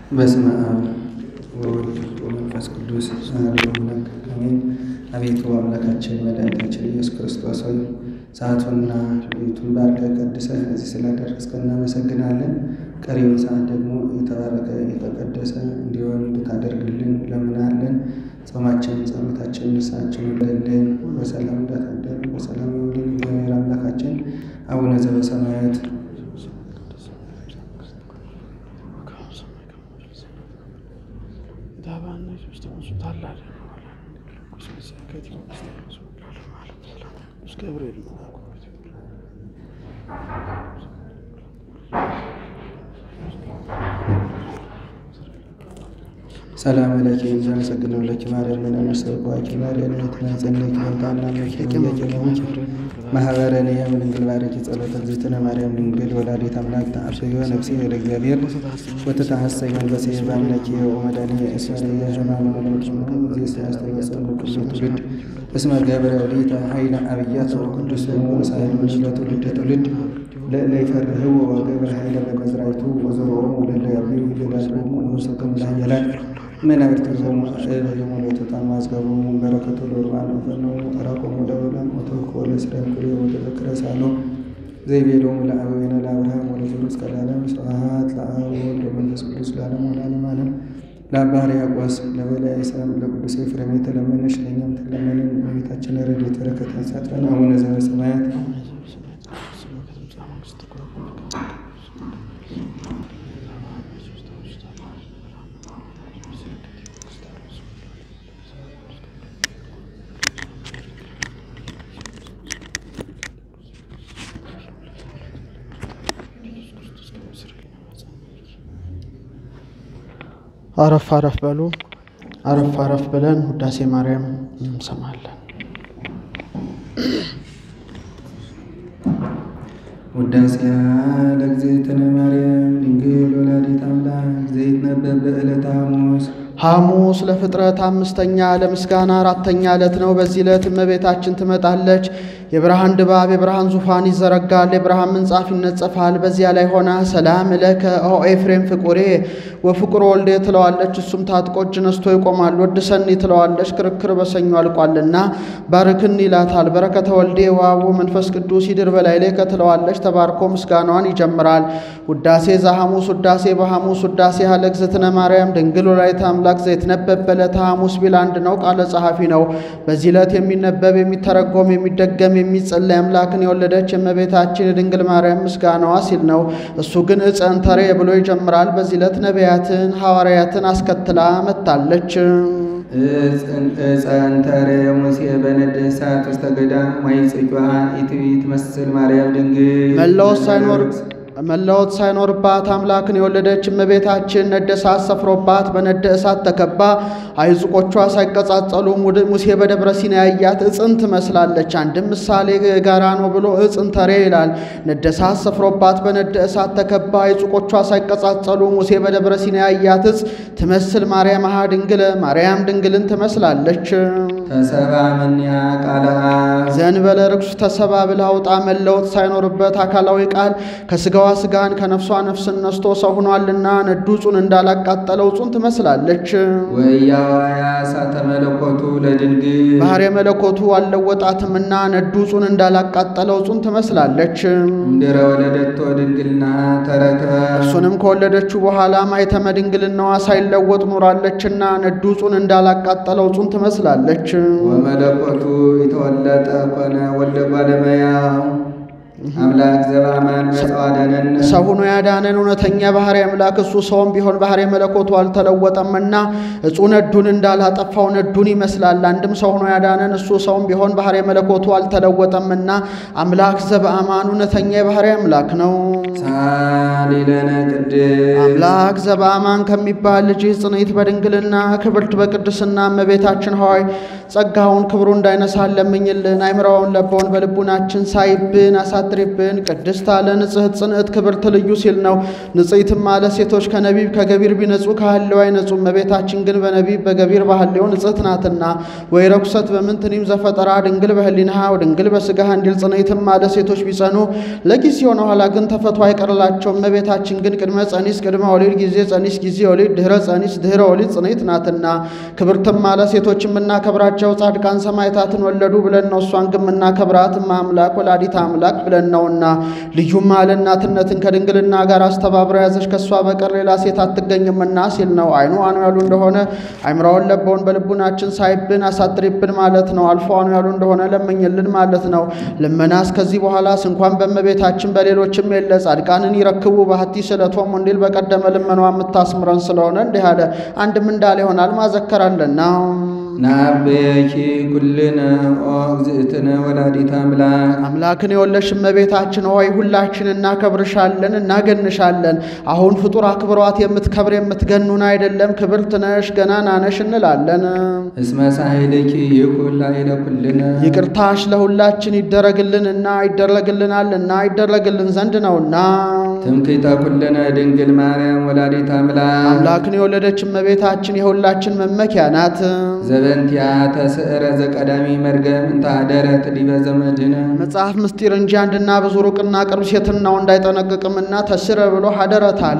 በስመ አብ ወወልድ ወመንፈስ ቅዱስ አሐዱ አምላክ አሜን። አቤቱ አምላካችን መድኃኒታችን ኢየሱስ ክርስቶስ ሆይ ሰዓቱንና ሌሊቱን ባርከህ ቀድሰህ እዚህ ስላደረስከን እናመሰግናለን። ቀሪውን ሰዓት ደግሞ የተባረከ የተቀደሰ እንዲሆን እንድታደርግልን ለምናለን። ጾማችን፣ ጸሎታችን፣ ንስሐችን ውለልን በሰላም እንዳታደር በሰላም ይውልን። እግዚአብሔር አምላካችን አቡነ ዘበሰማያት ሰላም ለኪ ዘመሰግነው ለኪ ማርያም ምን መሰብኳኪ ማርያም የተናጸነኪ ወንታና መኪ የጀነሙች ማህበረን የምድንግል ባረኪ ጸሎተ እግዝእትነ ማርያም ድንግል ወላዲተ አምላክ ተአርሰዮ ነፍሴ ወደ እግዚአብሔር ወተታሐሰይ መንፈሴ በአምላኪ ወመድኃኒ እስመ የዘማኑ መለወጥ ዚህ ሲያስተወሰኑ ኩሉ ትውልድ እስመ ገብረ ሊተ ኃይለ አብያተ ወቅዱስ ሳይሉ ለትውልድ ትውልድ ለእለ ይፈርህው ወገብረ ኃይለ በመዝራይቱ ወዘሮሙ ለእለ ያብዩ ይገዳልሙ ንሰቶም ላየላል መናብርቲሆሙ የሞሎቱ ታማዝገቦሙ በረከቱ ለርባን ፈነው ራቆሙ ደበላን ወተወክፎ ለስራይ ኩሬ ወተዘክረ ሳሎ ዘይቤሎሙ ለአበዊነ ለአብርሃም ወለዘሩ እስከ ለዓለም ስብሐት ለአብ ወወልድ ወመንፈስ ቅዱስ ለዓለም ወለዓለመ ዓለም ለአባ ሕርያቆስ ለበላይ ሰላም ለቅዱስ ኤፍሬም የተለመነሽ ለእኛም ተለመንን። እመቤታችን ረድኤት በረከት ያሳትፈን። አቡነ ዘበሰማያት አረፍ አረፍ በሉ። አረፍ አረፍ ብለን ውዳሴ ማርያም እንሰማለን። ውዳሴያ ለእግዝእትነ ማርያም ድንግል ወላዲተ አምላክ ዘይትነበብ በዕለተ ሐሙስ ሐሙስ ለፍጥረት አምስተኛ ለምስጋና አራተኛ ዕለት ነው። በዚህ ዕለት እመቤታችን ትመጣለች። የብርሃን ድባብ የብርሃን ዙፋን ይዘረጋል፣ የብርሃን ምንጻፍ ይነጸፋል። በዚያ ላይ ሆና ሰላም እለከ ኦ ኤፍሬም ፍቁሬ ወፍቁር ወልዴ ትለዋለች። እሱም ታጥቆ እጅ ነስቶ ይቆማል። ወድሰኒ ትለዋለች። ክርክር በሰኞ አልቋልና ባርክን ይላታል። በረከተ ወልዴ ዋቡ መንፈስ ቅዱስ ይድር በላይ ላይ ከትለዋለች። ተባርኮ ምስጋናዋን ይጀምራል። ውዳሴ ዘሐሙስ ውዳሴ በሐሙስ ውዳሴ ያለ እግዝእትነ ማርያም ድንግል ወላዲተ አምላክ ዘይትነበብ በዕለተ ሐሙስ ቢል አንድ ነው። ቃለ ጸሐፊ ነው። በዚህ ዕለት የሚነበብ የሚተረጎም የሚደገም የሚጸለይ አምላክን የወለደች የእመቤታችን የድንግል ማርያም ምስጋናዋ ሲል ነው። እሱ ግን ዕፀን ተሬ ብሎ ይጀምራል። በዚህ ዕለት ነቢያትን ሐዋርያትን አስከትላ መጥታለች። ጸንተረ ሙሴ በነደ እሳት ውስተ ገዳም ወይጽጇ ኢትዊ ትመስል ማርያም ድንግል መለወስ ሳይኖር መለወጥ ሳይኖርባት አምላክን የወለደች እመቤታችን ነደ እሳት ሰፍሮባት በነደ እሳት ተከባ አይዝቆቿ ሳይቀጻጸሉ ሙሴ በደብረ ሲና ያያት ዕፅን ትመስላለች። አንድም ምሳሌ ጋራ ነው ብሎ ዕፅን ተሬ ይላል። ነደ እሳት ሰፍሮባት በነደ እሳት ተከባ አይዝቆቿ ሳይቀጻጸሉ ሙሴ በደብረ ሲና ያያት ዕፅ ትመስል ማርያም አሃ ድንግል ማርያም ድንግልን ትመስላለች። ተሰባ ምንያ ቃለ አብ ዘንበለ ርኩስ ተሰባ ብላ አውጣ መለወጥ ሳይኖርበት አካላዊ ቃል ከስጋዋ ስጋን ከነፍሷ ነፍስን ነስቶ ሰው ሆኗልና ነዱ ጹን እንዳላቃጠለው ጹን ትመስላለች። ወያዋያ እሳተ መለኮቱ ለድንግል ባህር መለኮቱ አልለወጣትምና ነዱ ጹን እንዳላቃጠለው ጹን ትመስላለች። እምድረ ወለደቶ ድንግልና ተረክበ እርሱንም ከወለደችው በኋላ ማኅተመ ድንግልናዋ ሳይለወጥ ኖራለችና ነዱ ጹን እንዳላቃጠለው ጹን ትመስላለች። ወመለኮቱ የተወለጠ ኮነ ወልደ ባለመያው አምላክ ዘበአማን መጽዋደነን ሰው ሆኖ ያዳነን እውነተኛ ባህሪ አምላክ እሱ ሰውም ቢሆን ባህሪ መለኮቱ አልተለወጠምና እጹ ነዱን እንዳላጠፋው ነዱን ይመስላል። አንድም ሰው ሆኖ ያዳነን እሱ ሰውም ቢሆን ባህሪ መለኮቱ አልተለወጠምና አምላክ ዘበአማን እውነተኛ የባህሪ አምላክ ነው። ሳሊለነ ቅድስ አምላክ ዘበአማን ከሚባል ልጅ ጽንዕት በድንግልና ክብርት በቅድስና እመቤታችን ሆይ ጸጋውን ክብሩ እንዳይነሳን ለምኝልን። አይምራውን ለበውን በልቡናችን ሳይብን አሳድሪብን። ቅድስት አለ ንጽሕት ጽንዕት ክብርት ልዩ ሲል ነው። ንጽሕትም አለ ሴቶች ከነቢብ ከገቢር ቢነጹ ከሐሌው አይነጹም። እመቤታችን ግን በነቢብ በገቢር ባህሌው ንጽሕት ናትና። ወይ ረኩሰት በምንትኒም ዘፈጠራ ድንግል በህሊናሃ ወድንግል በስጋሃ እንዲል ጽንዕትም አለ ሴቶች ቢጸኑ ለጊዜ ሆነ ኋላ ግን ተፈቶ አይቀርላቸውም። እመቤታችን ግን ቅድመ ጸኒስ ቅድመ ወሊድ ጊዜ ጸኒስ ጊዜ ወሊድ ድህረ ጸኒስ ድህረ ወሊድ ጽንዕት ናትና። ክብርትም አለ ሴቶች የምናከብራቸው ጻድቃን ሰማዕታትን ወለዱ ብለን ነው። እሷን ግን የምናከብራት አምላክ ወላዲት አምላክ ብለን ነውና። ልዩም አለ እናትነትን ከድንግልና ጋር አስተባብራ ያዘች ከእሷ በቀር ሌላ ሴት አትገኝምና ሲል ነው። አይኑ አኑ ያሉ እንደሆነ አይምራውን ለበውን በልቡናችን ሳይብን አሳድሪብን ማለት ነው። አልፎ አኑ ያሉ እንደሆነ ለመኝልን ማለት ነው። ልመናስ ከዚህ በኋላስ እንኳን በእመቤታችን በሌሎችም የለ ጻድቃንን ይረክቡ ባህቲ ስለቶም እንዲል በቀደመ ልመኗ የምታስምረን ስለሆነ እንዲህ አለ። አንድም እንዳለ ይሆናል ማዘከራለና ናበየኪ ኩልነ ኦ እግዝእትነ ወላዲተ አምላክ አምላክን የወለሽ እመቤታችን ሆይ ሁላችን እናከብርሻለን፣ እናገንሻለን። አሁን ፍጡር አክብሯት የምትከብር የምትገኑን አይደለም፣ ክብርት ነሽ፣ ገናና ነሽ እንላለን። እስመ ሳህልኪ ይኩን ላዕለ ኩልነ ይቅርታሽ ለሁላችን ይደረግልንና ይደረግልናልና ይደረግልን ዘንድ ነውና ትምክህተ ኩልነ ድንግል ማርያም ወላዲተ አምላክ አምላክን የወለደች እመቤታችን የሁላችን መመኪያ ናት። ዘበንቲያ ተስዕረ ዘቀዳሚ መርገም እንተ ኀደረት ዲበ ዘመድነ መጽሐፍ ምስጢር እንጂ አንድና ብዙ ሩቅና ቅርብ ሴትናው እንዳይጠነቅቅምና ተስረ ብሎ ሀደረት አለ።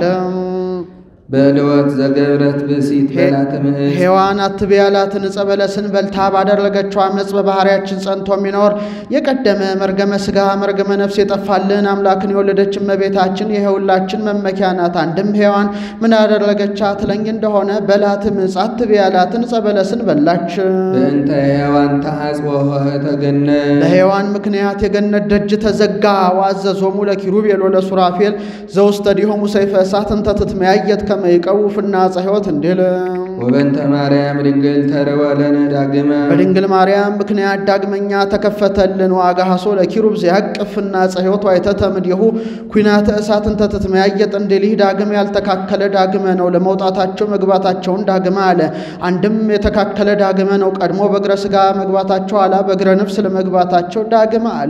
በልወት ዘገብረት ብእሲት በላተ ምዕዝ ሔዋን አትቤ ያላትን ዕፀ በለስን በልታ ባደረገችው አመፅ በባህሪያችን ጸንቶ የሚኖር የቀደመ መርገመ ሥጋ መርገመ ነፍስ የጠፋልን አምላክን የወለደች እመቤታችን የሁላችን መመኪያ ናት። አንድም ሔዋን ምን ያደረገቻት ትለኝ እንደሆነ በላትም ዕፅ አትቤ ያላትን ዕፀ በለስን በላች። በእንተ ሕያዋን ተአጽወ ኆኅተ ገነት ለሔዋን ምክንያት የገነት ደጅ ተዘጋ። ወአዘዞሙ ለኪሩቤል ወለሱራፌል ዘውስተ ዲሆሙ ሰይፈ እሳት እንተ ትትመያየት ከመ ይቀውፍና ዕፀ ሕይወት እንዲል ወበንተ ማርያም ድንግል ተርወ ለነ ዳግመ በድንግል ማርያም ምክንያት ዳግመኛ ተከፈተልን። ዋጋሃሶ ለኪሩብ ዘያቅፍና ዕፀ ሕይወት ዋይተተ እምኔሁ ኩናተ እሳት እንተ ትትመያየጥ እንዲል ይህ ዳግም ያልተካከለ ዳግመ ነው። ለመውጣታቸው መግባታቸውን ዳግመ አለ። አንድም የተካከለ ዳግመ ነው። ቀድሞ በእግረ ሥጋ መግባታቸው አላ በእግረ ነፍስ ለመግባታቸው ዳግመ አለ።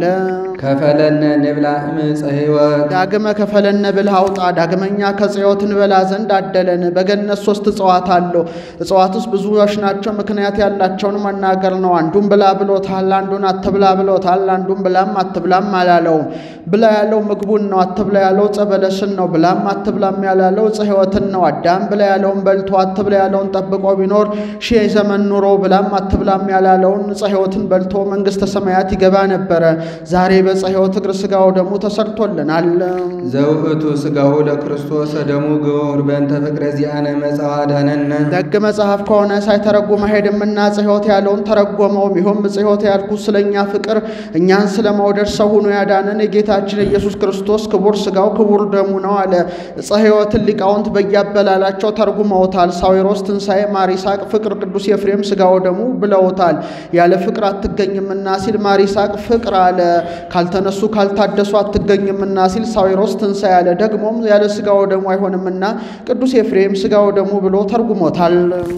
ከፈለነ ንብላ እምፀ ሕይወት ዳግመ ከፈለነ ብልህ አውጣ ዳግመኛ ከጽዮት እንበላ ዘንድ አደለን። በገነት ሶስት እጽዋት አለው። እጽዋት ውስጥ ብዙዎች ናቸው። ምክንያት ያላቸውን መናገር ነው። አንዱን ብላ ብሎታል፣ አንዱን አትብላ ብሎታል። አንዱን ብላም አትብላም አላለውም። ብላ ያለው ምግቡን ነው። አትብላ ያለው ዕፀ በለስን ነው። ብላም አትብላም ያላለው ዕፀ ሕይወትን ነው። አዳም ብላ ያለውን በልቶ አትብላ ያለውን ጠብቆ ቢኖር ሺህ ዘመን ኑሮ ብላም አትብላም ያላለውን ዕፀ ሕይወትን በልቶ መንግሥተ ሰማያት ይገባ ነበረ። ዛሬ በዕፀ ሕይወት እግር ሥጋው ደሙ ተሰርቶልናል። ዘውእቱ ሥጋሁ ለክርስቶስ ደሙ ግቡር በእንተ ፍቅረ ዚአነ መጽአ ዳነነ ደግ መጽሐፍ ከሆነ ሳይተረጉም አይሄድምና ዕፀ ሕይወት ያለውን ተረጎመው። ይኸውም ዕፀ ሕይወት ያልኩት ስለኛ ፍቅር እኛን ስለ መውደድ ሰው ሆኖ ያዳነን የጌታችን ኢየሱስ ክርስቶስ ክቡር ሥጋው ክቡር ደሙ ነው አለ። ዕፀ ሕይወትን ሊቃውንት በያበላላቸው ተርጉመውታል። ሳዊሮስ ትንሣኤ፣ ማር ይስሐቅ ፍቅር፣ ቅዱስ ኤፍሬም ሥጋው ደሙ ብለውታል። ያለ ፍቅር አትገኝምና ሲል ማር ይስሐቅ ፍቅር አለ። ካልተነሱ ካልታደሱ አትገኝምና ሲል ሳዊሮስ ትንሣኤ አለ። ደግሞም ያለ ሥጋው ደሙ አይሆንምና ቅዱስ ኤፍሬም ሥጋው ደሙ ብሎ ተርጉሞታል።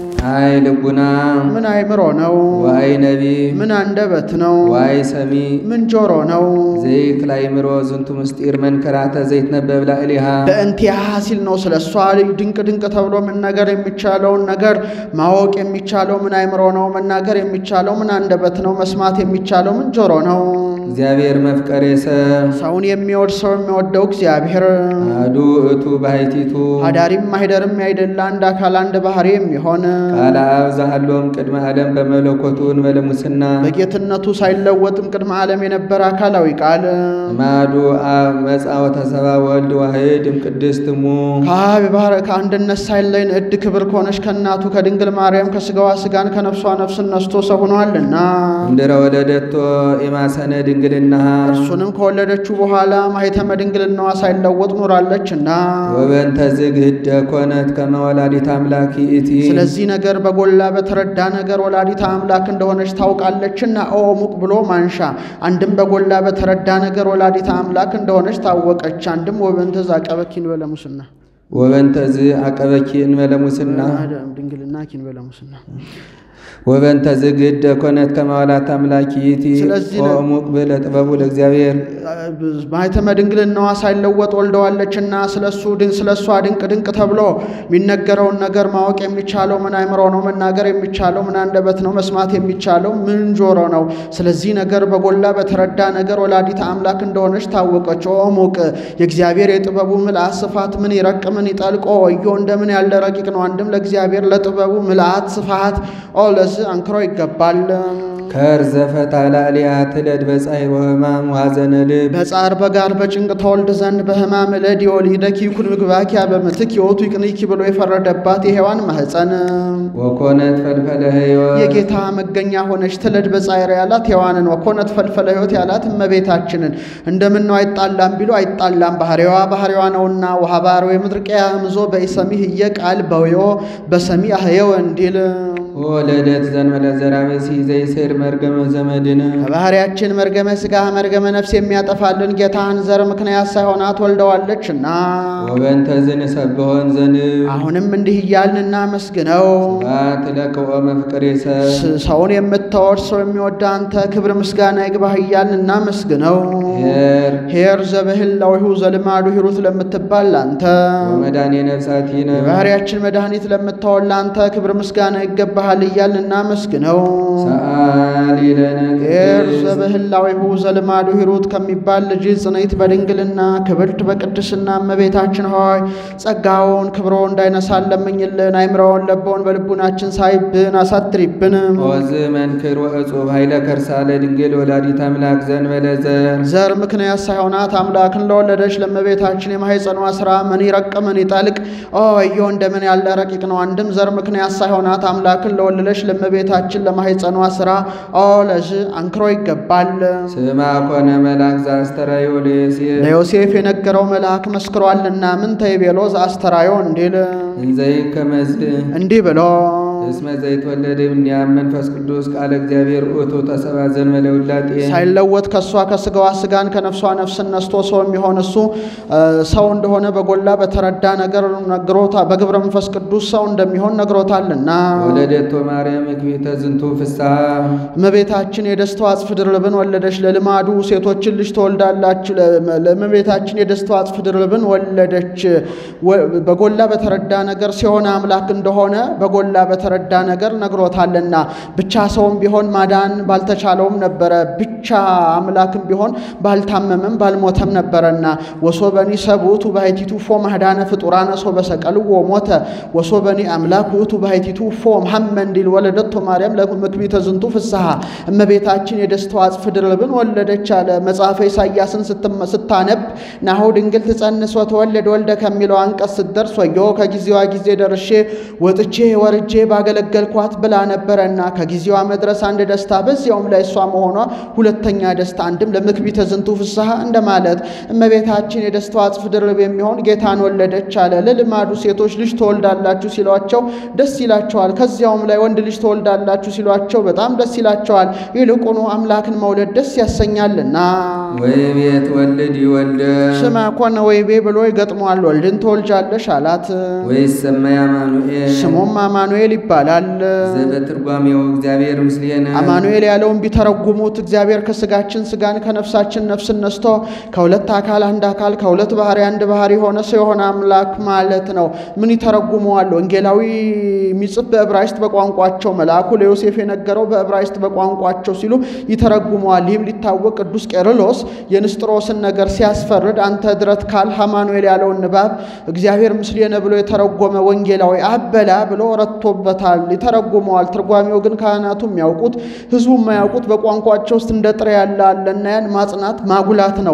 አይ ልቡና ምን አይምሮ ነው? ዋይ ነቢብ ምን አንደበት ነው? ዋይ ሰሚ ምን ጆሮ ነው? ዘይክ ላይ ምሮ ዝንቱ ምስጢር መንከራተ ዘይትነበብ ላዕሌሃ በእንቲአሃ ሲል ነው። ስለ እሷ ልጅ ድንቅ ድንቅ ተብሎ መናገር የሚቻለውን ነገር ማወቅ የሚቻለው ምን አይምሮ ነው? መናገር የሚቻለው ምን አንደበት ነው? መስማት የሚቻለው ምን ጆሮ ነው? እግዚአብሔር መፍቀሬ ሰብ ሰውን የሚወድ ሰው የሚወደው እግዚአብሔር አሐዱ እቱ ባሕቲቱ አዳሪም ማሂደርም ያይደለ አንድ አካል አንድ ባህሪ የሚሆን ቃለ አብ ዘሃሎም ቅድመ ዓለም በመለኮቱ እንበለ ሙስና በጌትነቱ ሳይለወጥም ቅድመ ዓለም የነበረ አካላዊ ቃል ማዱ አብ መጽአ ወተሰባ ወልድ ዋሕድ እምቅድስት እሙ ከአብ የባህር ከአንድነት ሳይለይ ንዕድ ክብር ከሆነች ከእናቱ ከድንግል ማርያም ከሥጋዋ ሥጋን ከነፍሷ ነፍስን ነስቶ ሰው ሆኗልና እምድረ ወለደቶ የማሰነ ድንግልናሃ እርሱንም ከወለደችው በኋላ ማኅተመ ድንግልናዋ ሳይለወጥ ኖራለችና ወበእንተ ዝግህደ ኮነት ከመ ወላዲተ አምላክ ይእቲ ስለዚህ ነገር በጎላ በተረዳ ነገር ወላዲተ አምላክ እንደሆነች ታውቃለችና ኦ ሙቅ ብሎ ማንሻ አንድም በጎላ በተረዳ ነገር ወላዲተ አምላክ እንደሆነች ታወቀች። አንድም ወበእንተ ዛቀበኪን በለሙስና ወበንተዝ አቀበኪ እንበለ ሙስና ድንግልና ኪን በለሙስና ወበንተዝ ግደ ኮነት ከማዋላት አምላኪቲ ስለዚህ ለ- ኦሙቅ ብለ ጥበቡ ለእግዚአብሔር ማኅተመ ድንግልናዋ ሳይለወጥ ወልደዋለችና ስለሱ ድን ስለሷ ድንቅ ድንቅ ተብሎ የሚነገረውን ነገር ማወቅ የሚቻለው ምን አእምሮ ነው? መናገር የሚቻለው ምን አንደበት ነው? መስማት የሚቻለው ምን ጆሮ ነው? ስለዚህ ነገር በጎላ በተረዳ ነገር ወላዲተ አምላክ እንደሆነች ታወቀች። ኦሙቅ የእግዚአብሔር የጥበቡ ምልአት ስፋት ምን ይረቅ ምን ይጠልቆ ወዮ እንደምን ያለ ረቂቅ ነው። አንድም ለእግዚአብሔር ለጥበቡ ምልአት ስፋት ኦ ለዝ አንክሮ ይገባል። ከርዘ ፈታላ ሊያ ትለድ በጻይር ወህማም ዋዘነ ልብ በጻር በጋር በጭንቅ ተወልድ ዘንድ በሕማም እለድ የወሊደኪ ይኩን ምግባኪያ በምትክ የወቱ ይቅንኪ ብሎ የፈረደባት የሔዋን ማኅፀን ወኮነት ፈልፈለ ሕይወት የጌታ መገኛ ሆነች ትለድ በጻይር ያላት ሔዋንን ወኮነት ፈልፈለ ሕይወት ያላት እመቤታችንን እንደምን ነው አይጣላም ቢሉ አይጣላም ባህሪዋ ባህሪዋ ነውና ውሃ ባህሪ ምድርቅያ ምዞ በኢሰሚህ እየ ቃል በውዮ በሰሚ አህየው እንዲል ወለደት ዘንበለ ዘራበሲ ዘይሴር መርገመ ዘመድነ ከባህሪያችን መርገመ ሥጋ መርገመ ነፍስ የሚያጠፋልን ጌታን ዘር ምክንያት ሳይሆናት ወልደዋለችና ወበንተ ዝንሰብሖን ዘንብ አሁንም እንዲህ እያልን እናመስግነው። ስብሐት ለከ ወመፍቅሬ ሰብ ስ- ሰውን የምታወድ ሰው የሚወድ አንተ ክብር ምስጋና ይግባህ እያልን እናመስግነው። ኄር ኄር ዘበህላዊሁ ዘልማዱ ሂሩት ለምትባል አንተ ወመድኃኔ ነፍሳቲነ የባህሪያችን መድኃኒት ለምታወል ለአንተ ክብር ምስጋና ይገባሃል እያልን እናመስግነው። ሰአሊ ለነ ኄር ቅድስት ዘበህላዊሁ ዘልማዱ ሂሩት ከሚባል ልጅ ጽንዕት በድንግልና ክብርት በቅድስና እመቤታችን ሆይ ጸጋውን ክብሮ እንዳይነሳን ለምኝልን። አይምረውን ለበውን በልቡናችን ሳይብን አሳድሪብን። ወዝ መንክር ወእጹብ ኃይለ ከርሳ ለድንግል ወላዲት አምላክ ዘንበለ ዘር ዘር ምክንያት ሳይሆናት አምላክን ለወለደች ለእመቤታችን የማኅፀኗ ሥራ ምን ይረቅ ምን ይጠልቅ ኦ ወዮ እንደምን ያለ ረቂቅ ነው። አንድም ዘር ምክንያት ሳይሆናት አምላክን ለወለደች ለእመቤታችን ለማኅፀኗ ሥራ ኦ ለዝ አንክሮ ይገባል። ስማ ኮነ መልአክ ዘአስተራዮ ለዮሴፍ ለዮሴፍ የነገረው መልአክ መስክሯልና ምን ተይቤሎ ዘአስተራዮ እንዲል እንዘይ ከመዝ እንዲህ ብሎ እስመ ዘይትወለድ እምኔአብ መንፈስ ቅዱስ ቃለ እግዚአብሔር ውእቱ ተሰብአ ዘእንበለ ውላጤ ሳይለወጥ ከእሷ ከስጋዋ ስጋን ከነፍሷ ነፍስን ነስቶ ሰው የሚሆን እሱ እ፣ ሰው እንደሆነ በጎላ በተረዳ ነገር ነግሮታ በግብረ መንፈስ ቅዱስ ሰው እንደሚሆን ነግሮታልና ወለደቶ ማርያም እግቢተ ዝንቱ ፍስሐ እመቤታችን የደስታው አጽፍ ድርብን ወለደች። ለልማዱ ሴቶችን ልጅ ትወልዳላችሁ። ለ- ለእመቤታችን የደስታው አጽፍ ድርብን ወለደች። ወ- በጎላ በተረዳ ነገር ሲሆን አምላክ እንደሆነ በጎላ በተረዳ ነገር ነግሮታልና ብቻ ሰውም ቢሆን ማዳን ባልተቻለውም ነበረ። ብቻ አምላክም ቢሆን ባልታመመም ባልሞተም ነበረና ወሶበኒ ሰብኡቱ ባሕቲቱ ፎ ማህዳነ ፍጡራነ ሶ በሰቀልዎ ሞተ ወሶበኒ አምላክ ውእቱ ባሕቲቱ ፎ ሐመ እንዲል ወለደቶ ማርያም ለምክቢተ ዝንቱ ፍስሐ እመቤታችን የደስታው አጽፍ ድርብን ወለደች አለ። መጽሐፈ ኢሳይያስን ስትመ- ስታነብ ናሁ ድንግል ትጸንስ ወትወልድ ወልደ ከሚለው አንቀጽ ስትደርስ ወዮ ከጊዜዋ ጊዜ ደርሼ ወጥቼ ወርጄ ባገለገልኳት ብላ ነበረና ከጊዜዋ መድረስ አንድ ደስታ፣ በዚያውም ላይ እሷ መሆኗ ሁለተኛ ደስታ፣ አንድም ለምክቢተ ዝንቱ ፍስሐ እንደማለት እመቤታችን የደስታው አጽፍ ድርብ የሚሆን ጌታን ወለደች አለ። ለልማዱ ሴቶች ልጅ ትወልዳላችሁ ሲሏቸው ደስ ይላቸዋል። ከዚያውም ላይ ወንድ ልጅ ትወልዳላችሁ ሲሏቸው በጣም ደስ ይላቸዋል። ይልቁኑ አምላክን መውለድ ደስ ያሰኛልና ወይቤት ወልድ ይወልደ ስማ ኮነ ወይቤ ብሎ ይገጥመዋል። ወልድን ትወልጃለሽ አላት። ወይሰመይ አማኑኤል ስሙም አማኑኤል ይባላል። ዘበትርጓሜው እግዚአብሔር ምስሌነ አማኑኤል ያለውን ቢተረጉሙት እግዚአብሔር ከስጋችን ስጋን ከነፍሳችን ነፍስን ነስቶ ከሁለት አካል አንድ አካል ከሁለት ባህሪ አንድ ባህሪ የሆነ ሰው የሆነ አምላክ ማለት ነው። ምን ይተረጉመዋል? ወንጌላዊ የሚጽፍ በዕብራይስጥ በቋንቋቸው መልአኩ ለዮሴፍ የነገረው በዕብራይስጥ በቋንቋቸው ሲሉ ይተረጉመዋል። ይህም ሊታወቅ ቅዱስ ቄርሎስ የንስጥሮስን ነገር ሲያስፈርድ አንተ ድረት ካል አማኑኤል ያለውን ንባብ እግዚአብሔር ምስሌነ ብሎ የተረጎመ ወንጌላዊ አበላ ብሎ ረቶበታል፣ ይተረጉመዋል። ትርጓሜው ግን ካህናቱ የሚያውቁት ህዝቡ የማያውቁት በቋንቋቸው ውስጥ እንደ ጥሬ ያለ አለና ያን ማጽናት ማጉላት ነው።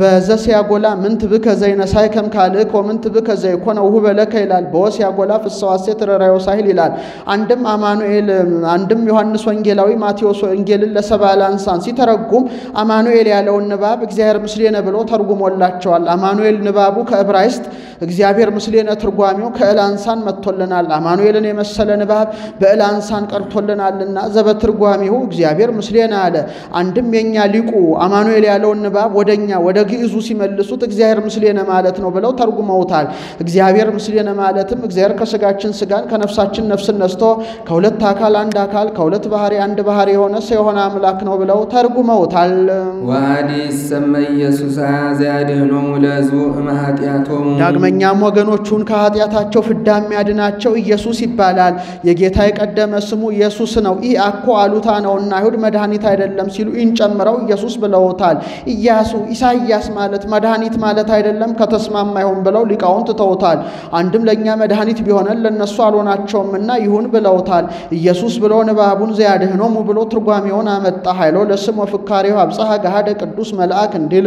በዘሲያጎላ ምንት ብከ ዘይነሳይ ከም ካልእኮ ምንት ብከ ዘይኮነ ውህበ ለከ ይላል። በወሲያጎላ ፍሰዋሴት ረራዮ ሳይል ይላል። አንድም አማኑኤል አንድም ዮሐንስ ወንጌላዊ ማቴዎስ ወንጌልን ለሰብአ ለአንሳን ሲተረጉም አማኑኤል ያለውን ንባብ እግዚአብሔር ምስሌነ ብሎ ተርጉሞላቸዋል። አማኑኤል ንባቡ ከዕብራይስጥ እግዚአብሔር ምስሌነ ትርጓሜው ከእላንሳን መጥቶልናል። አማኑኤልን የመሰለ ንባብ በእላንሳን ቀርቶልናልና ዘበትርጓሜው እግዚአብሔር ምስሌነ አለ። አንድም የኛ ሊቁ አማኑኤል ያለውን ንባብ ወደኛ ወደ ግዕዙ ሲመልሱት እግዚአብሔር ምስሌነ ማለት ነው ብለው ተርጉመውታል። እግዚአብሔር ምስሌነ ማለትም እግዚአብሔር ከስጋችን ስጋን ከነፍሳችን ነፍስን ነስቶ ከሁለት አካል አንድ አካል ከሁለት ባህሪ አንድ ባህሪ የሆነ ሰው የሆነ አምላክ ነው ብለው ተርጉመውታል። ወአዲ ሰመ ኢየሱስ ዘያድኅኖሙ ለሕዝቡ እምኃጢአቶሙ ዳግመኛም ወገኖቹን ከኃጢአታቸው ፍዳ የሚያድናቸው ኢየሱስ ይባላል። የጌታ የቀደመ ስሙ ኢየሱስ ነው። ኢ አኮ አሉታ ነውና አይሁድ መድኃኒት አይደለም ሲሉ ኢን ጨምረው ኢየሱስ ብለውታል። ኢያሱ ኢሳይያስ ማለት መድኃኒት ማለት አይደለም ከተስማማ ይሁን ብለው ሊቃውንት ትተውታል። አንድም ለእኛ መድኃኒት ቢሆነን ለእነሱ አልሆናቸውምና ይሁን ብለውታል። ኢየሱስ ብሎ ንባቡን ዘያድኅኖሙ ብሎ ትርጓሜውን አመጣ። ኃይሎ ለስም ወፍካሬው አብጽሐ ገሃደ ቅዱስ መልአክ እንዲል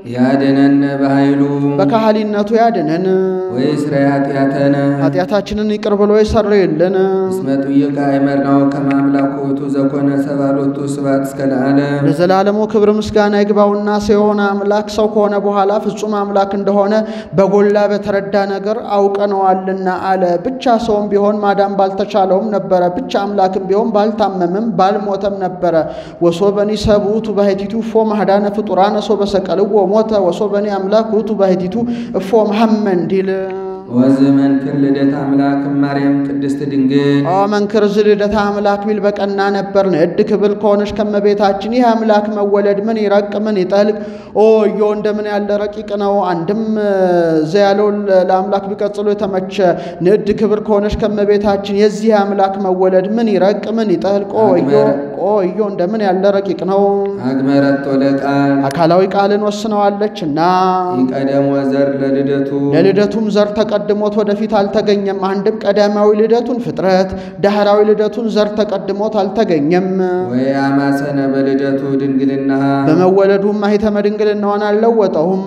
ያድነነ በኃይሉ በካህሊነቱ ያድነን ወይስረይ ኃጢአተነ ኃጢአታችንን ይቅር ብሎ ይሰርይልን። እስመ ጥዩቅ አእመርናሁ ከመ አምላኩ ውእቱ ዘኮነ ሰብአ ሎቱ ስብሐት እስከ ለዓለም ለዘላለሙ ክብር ምስጋና ይግባውና ሰው የሆነ አምላክ ሰው ከሆነ በኋላ ፍጹም አምላክ እንደሆነ በጎላ በተረዳ ነገር አውቀነዋልና አለ። ብቻ ሰውም ቢሆን ማዳን ባልተቻለውም ነበረ። ብቻ አምላክም ቢሆን ባልታመምም ባልሞተም ነበረ። ወሶበኒ ሰብ ውእቱ ባሕቲቱ እፎ ማህዳነ ፍጡራነ ሶበ ሰቀልዎ ሞተ ወሶበኒ አምላክ ውእቱ ባሕቲቱ እፎ መሐመ እንዲል ወዘመንክር ልደት አምላክ ማርያም ቅድስት ድንግል ኦ መንክር ዝ ልደታ አምላክ ቢል በቀና ነበር። ንዕድ ክብል ከሆነች ከመቤታችን ይህ አምላክ መወለድ ምን ይረቅ ምን ይጠልቅ ኦ እዮ እንደምን ያለ ረቂቅ ነው። አንድም ዘ ያለው ለአምላክ ቢቀጽሎ የተመቸ ንዕድ ክብር ከሆነች ከመቤታችን የዚህ አምላክ መወለድ ምን ይረቅ ምን ይጠልቅ ኦ እዮ ኦ እዮ እንደምን ያለ ረቂቅ ነው። አግመረቶ ለቃል አካላዊ ቃልን ወስነዋለች እና ይቀደም ወዘር ለልደቱ ለልደቱም ዘር ተቀድሞት ወደፊት አልተገኘም። አንድም ቀዳማዊ ልደቱን ፍጥረት፣ ዳህራዊ ልደቱን ዘር ተቀድሞት አልተገኘም። ወይ አማሰነ በልደቱ ድንግልና በመወለዱም ማኅተመ ድንግልናዋን አልለወጠውም።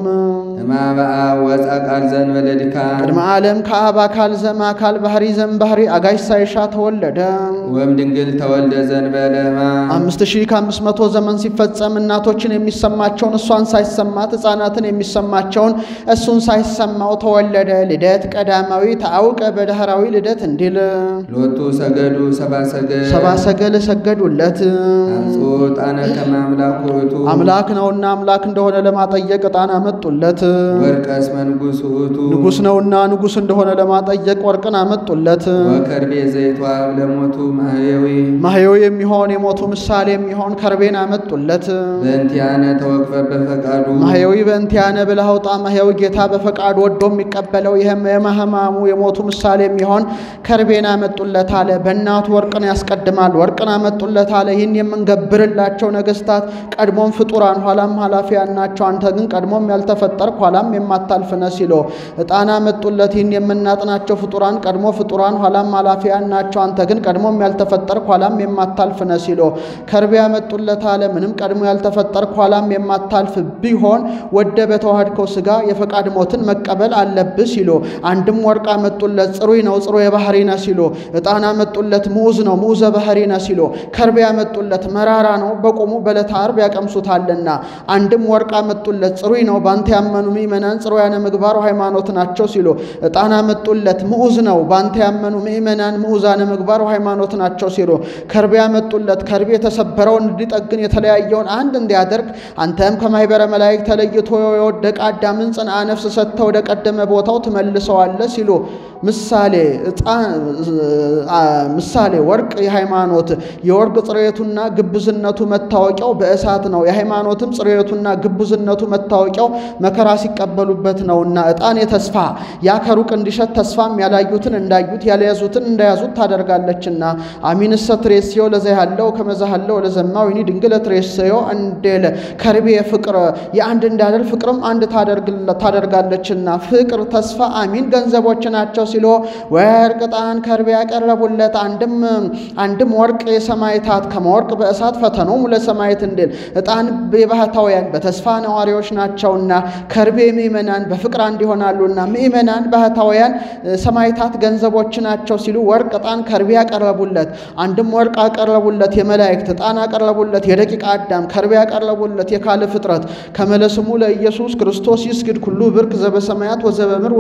እማበአ ወፃ ቃል ዘእንበለ ድካም ቅድመ ዓለም ከአብ አካል ዘም አካል ባህሪ ዘም ባህሪ አጋዥ ሳይሻ ተወለደ። ወም ድንግል ተወልደ ዘእንበለ ሕማም አምስት ሺህ ከአምስት መቶ ዘመን ሲፈጸም እናቶችን የሚሰማቸውን እሷን ሳይሰማት ሕፃናትን የሚሰማቸውን እሱን ሳይሰማው ተወለደ። ልደት ቀዳማዊ ተአውቀ በዳህራዊ ልደት እንዲል ሎቱ ሰገዱ ሰባ ሰገድ ሰባ ሰገል ሰገዱለት። አምጽኡ ዕጣነ ከመ አምላኩ ውእቱ አምላክ ነውና አምላክ እንደሆነ ለማጠየቅ ዕጣን አመጡለት። ወርቀስ መንጉሥ ውእቱ ንጉሥ ነውና ንጉሥ እንደሆነ ለማጠየቅ ወርቅን አመጡለት። ወከርቤ ዘይትዋብ ለሞቱ ማህየዊ ማህየው የሚሆን የሞቱ ምሳሌ የሚሆን ከርቤን አመጡለት። በእንቲአነ ተወክፈ በፈቃዱ ማህየዊ በእንቲአነ ብለህ አውጣ። ማህየዊ ጌታ በፈቃድ ወዶ የሚቀበለው ይህም የማህማሙ የሞቱ ምሳሌ የሚሆን ከርቤን አመጡለት አለ። በእናቱ ወርቅን ያስቀድማል። ወርቅን አመጡለት አለ። ይህን የምንገብርላቸው ነገስታት ቀድሞም ፍጡራን ኋላም ኃላፊያን ናቸው። አንተ ግን ቀድሞም ያልተፈጠርክ ኋላም የማታልፍ ነህ ሲሎ ዕጣን አመጡለት። ይህን የምናጥናቸው ፍጡራን ቀድሞ ፍጡራን ኋላም ኃላፊያን ናቸው። አንተ ግን ቀድሞም ያልተፈጠርክ ኋላም የማታልፍ ነህ ሲሎ ከርቤ ያመጡለት አለ። ምንም ቀድሞ ያልተፈጠርክ ኋላም የማታልፍ ቢሆን ወደ በተዋህድከው ሥጋ የፈቃድ ሞትን መቀበል አለብህ ሲሎ አንድም ወርቅ አመጡለት። ጽሩይ ነው ጽሩየ ባህሪ ነህ ሲሎ ዕጣን አመጡለት። ምዑዝ ነው ምዑዘ ባህሪ ነህ ሲሎ ከርቤ ያመጡለት። መራራ ነው በቆሙ በዕለተ ዓርብ ያቀምሱታልና። አንድም ወርቅ አመጡለት። ጽሩይ ነው ባንተ ያመኑ ምእመናን ጽሩያነ ምግባር ሃይማኖት ናቸው ሲሎ ዕጣን አመጡለት። ምዑዝ ነው ባንተ ያመኑ ምእመናን ምዑዛነ ምግባር ሃይማኖት ናቸው ሲሎ ከርቤ ያመጡለት። ከርቤ የተሰበረውን እንዲጠግን የተለያየውን አንድ እንዲያደርግ አንተም ከማኅበረ መላእክት ተለይቶ የወደቀ አዳምን ጽንዓ ነፍስ ሰጥተህ ወደ ቀደመ ቦታው ትመልሰዋለህ ሲሉ ምሳሌ ምሳሌ ወርቅ የሃይማኖት የወርቅ ጽሬቱና ግብዝነቱ መታወቂያው በእሳት ነው። የሃይማኖትም ጽሬቱና ግብዝነቱ መታወቂያው መከራ ሲቀበሉበት ነውና ዕጣን የተስፋ ያ ከሩቅ እንዲሸት ተስፋም ያላዩትን እንዳዩት ያልያዙትን እንዳያዙት ታደርጋለችና አሚንሰ ትሬስዮ ለዘ ያለው ከመዛ ያለው ለዘማው ይኒ ድንግለ ትሬስዮ እንዴለ ከርቤ ፍቅር የአንድ እንዳደል ፍቅርም አንድ ታደርጋለችና ፍቅር ተስፋ አሚን ገንዘቦች ናቸው ሲሎ ወርቅ ዕጣን ከርቤ ያቀረቡለት አንድም አንድም ወርቅ የሰማይታት ከመወርቅ በእሳት ፈተኖሙ ለሰማይት እንዲል ዕጣን የባህታውያን በተስፋ ነዋሪዎች ናቸውና ከርቤ ምእመናን በፍቅር አንድ ይሆናሉና ምእመናን ባህታውያን ሰማይታት ገንዘቦች ናቸው ሲሉ ወርቅ ዕጣን ከርቤ ያቀረቡለት አንድም ወርቅ አቀረቡለት የመላእክት ዕጣን አቀረቡለት የደቂቀ አዳም ከርቤ ያቀረቡለት የካለ ፍጥረት ከመለስሙ ለኢየሱስ ክርስቶስ ይስግድ ኩሉ ብርክ ዘበሰማያት ወዘበምር ወዘታሕተ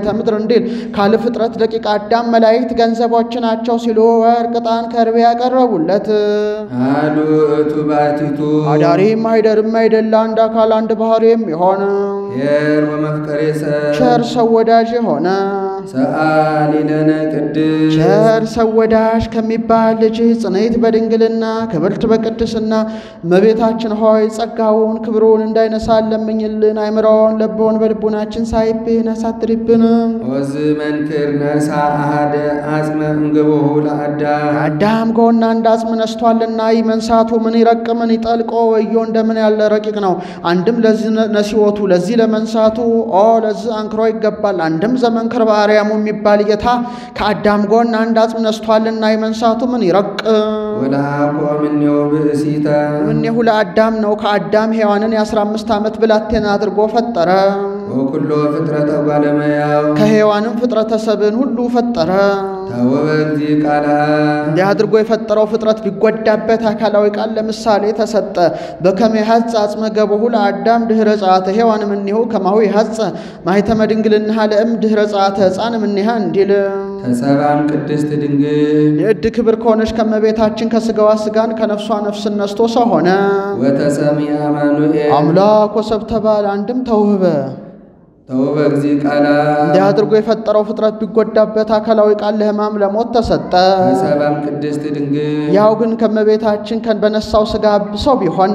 ምድር እንዲል ካለ ፍጥረት ደቂቀ አዳም መላእክት ገንዘቦች ናቸው ሲሉ ወርቅ፣ ዕጣን፣ ከርቤ ያቀረቡለት አሐዱ ውእቱ ባሕቲቱ አዳሪም አይደርም አይደለ አንድ አካል አንድ ባህሪ የሚሆን ኄር ወመፍቀሬ ሰብ ቸር ሰው ወዳጅ የሆነ ሰአሊ ለነ ቅድስ ቸር ሰው ወዳጅ ከሚባል ልጅ ጽንዕት በድንግልና ክብርት በቅድስና እመቤታችን ሆይ ጸጋውን ክብሩን እንዳይነሳን ለምኝልን። አይምሮውን ለቦን በልቡናችን ሳይብን አሳድሪብን። ወዝ መንክር ነሳ አሃደ አጽመ እምገቦሁ ለአዳም አዳም ጎና አንድ አጽም ነስቷልና ይህ መንሳቱ ምን ይረቅ ምን ይጠልቆ ወዮ እንደምን ያለ ረቂቅ ነው። አንድም ለዚህ ነሲወቱ ለዚህ ለመንሳቱ ኦ ለዚህ አንክሮ ይገባል። አንድም ዘመንክር በአርያሙ የሚባል ጌታ ከአዳም ጎን አንድ አጽም ነስቷልና ይህ መንሳቱ ምን ይረቅ ወለአኮ እምኔው ብእሲተ እኔሁ ለአዳም ነው። ከአዳም ሔዋንን የአስራ አምስት ዓመት ብላቴና አድርጎ ፈጠረ። ወኩሎ ፍጥረተ ጓለመያው ከሔዋንም ፍጥረተ ሰብን ሁሉ ፈጠረ። ታወበ እግዚእ ቃልሃ እንዲህ አድርጎ የፈጠረው ፍጥረት ቢጎዳበት አካላዊ ቃል ለምሳሌ ተሰጠ። በከመ ይሐጽ አጽመ ገቦሁ ለአዳም ድኅረ ጸአተ ሔዋን እምኔሁ ከማሁ ይሐጽ ማኅተመ ድንግልናሃ ለእም ድኅረ ጸአተ ሕፃን እምኔሃ እንዲል ተሰባም ቅድስት ድንግል የዕድ ክብር ከሆነች ከመቤታችን ከሥጋዋ ሥጋን ከነፍሷ ነፍስን ነስቶ ሰው ሆነ። ወተሰሚ አማኑኤል አምላክ ወሰብ ተባለ። አንድም ተውህበ ተውበ እግዚእ ቃልሃ እንዲህ አድርጎ የፈጠረው ፍጥረት ቢጎዳበት አካላዊ ቃል ለሕማም ለሞት ተሰጠ። ተሰባም ቅድስት ድንግል ያው ግን ከመቤታችን ከን በነሳው ሥጋ ሰው ቢሆን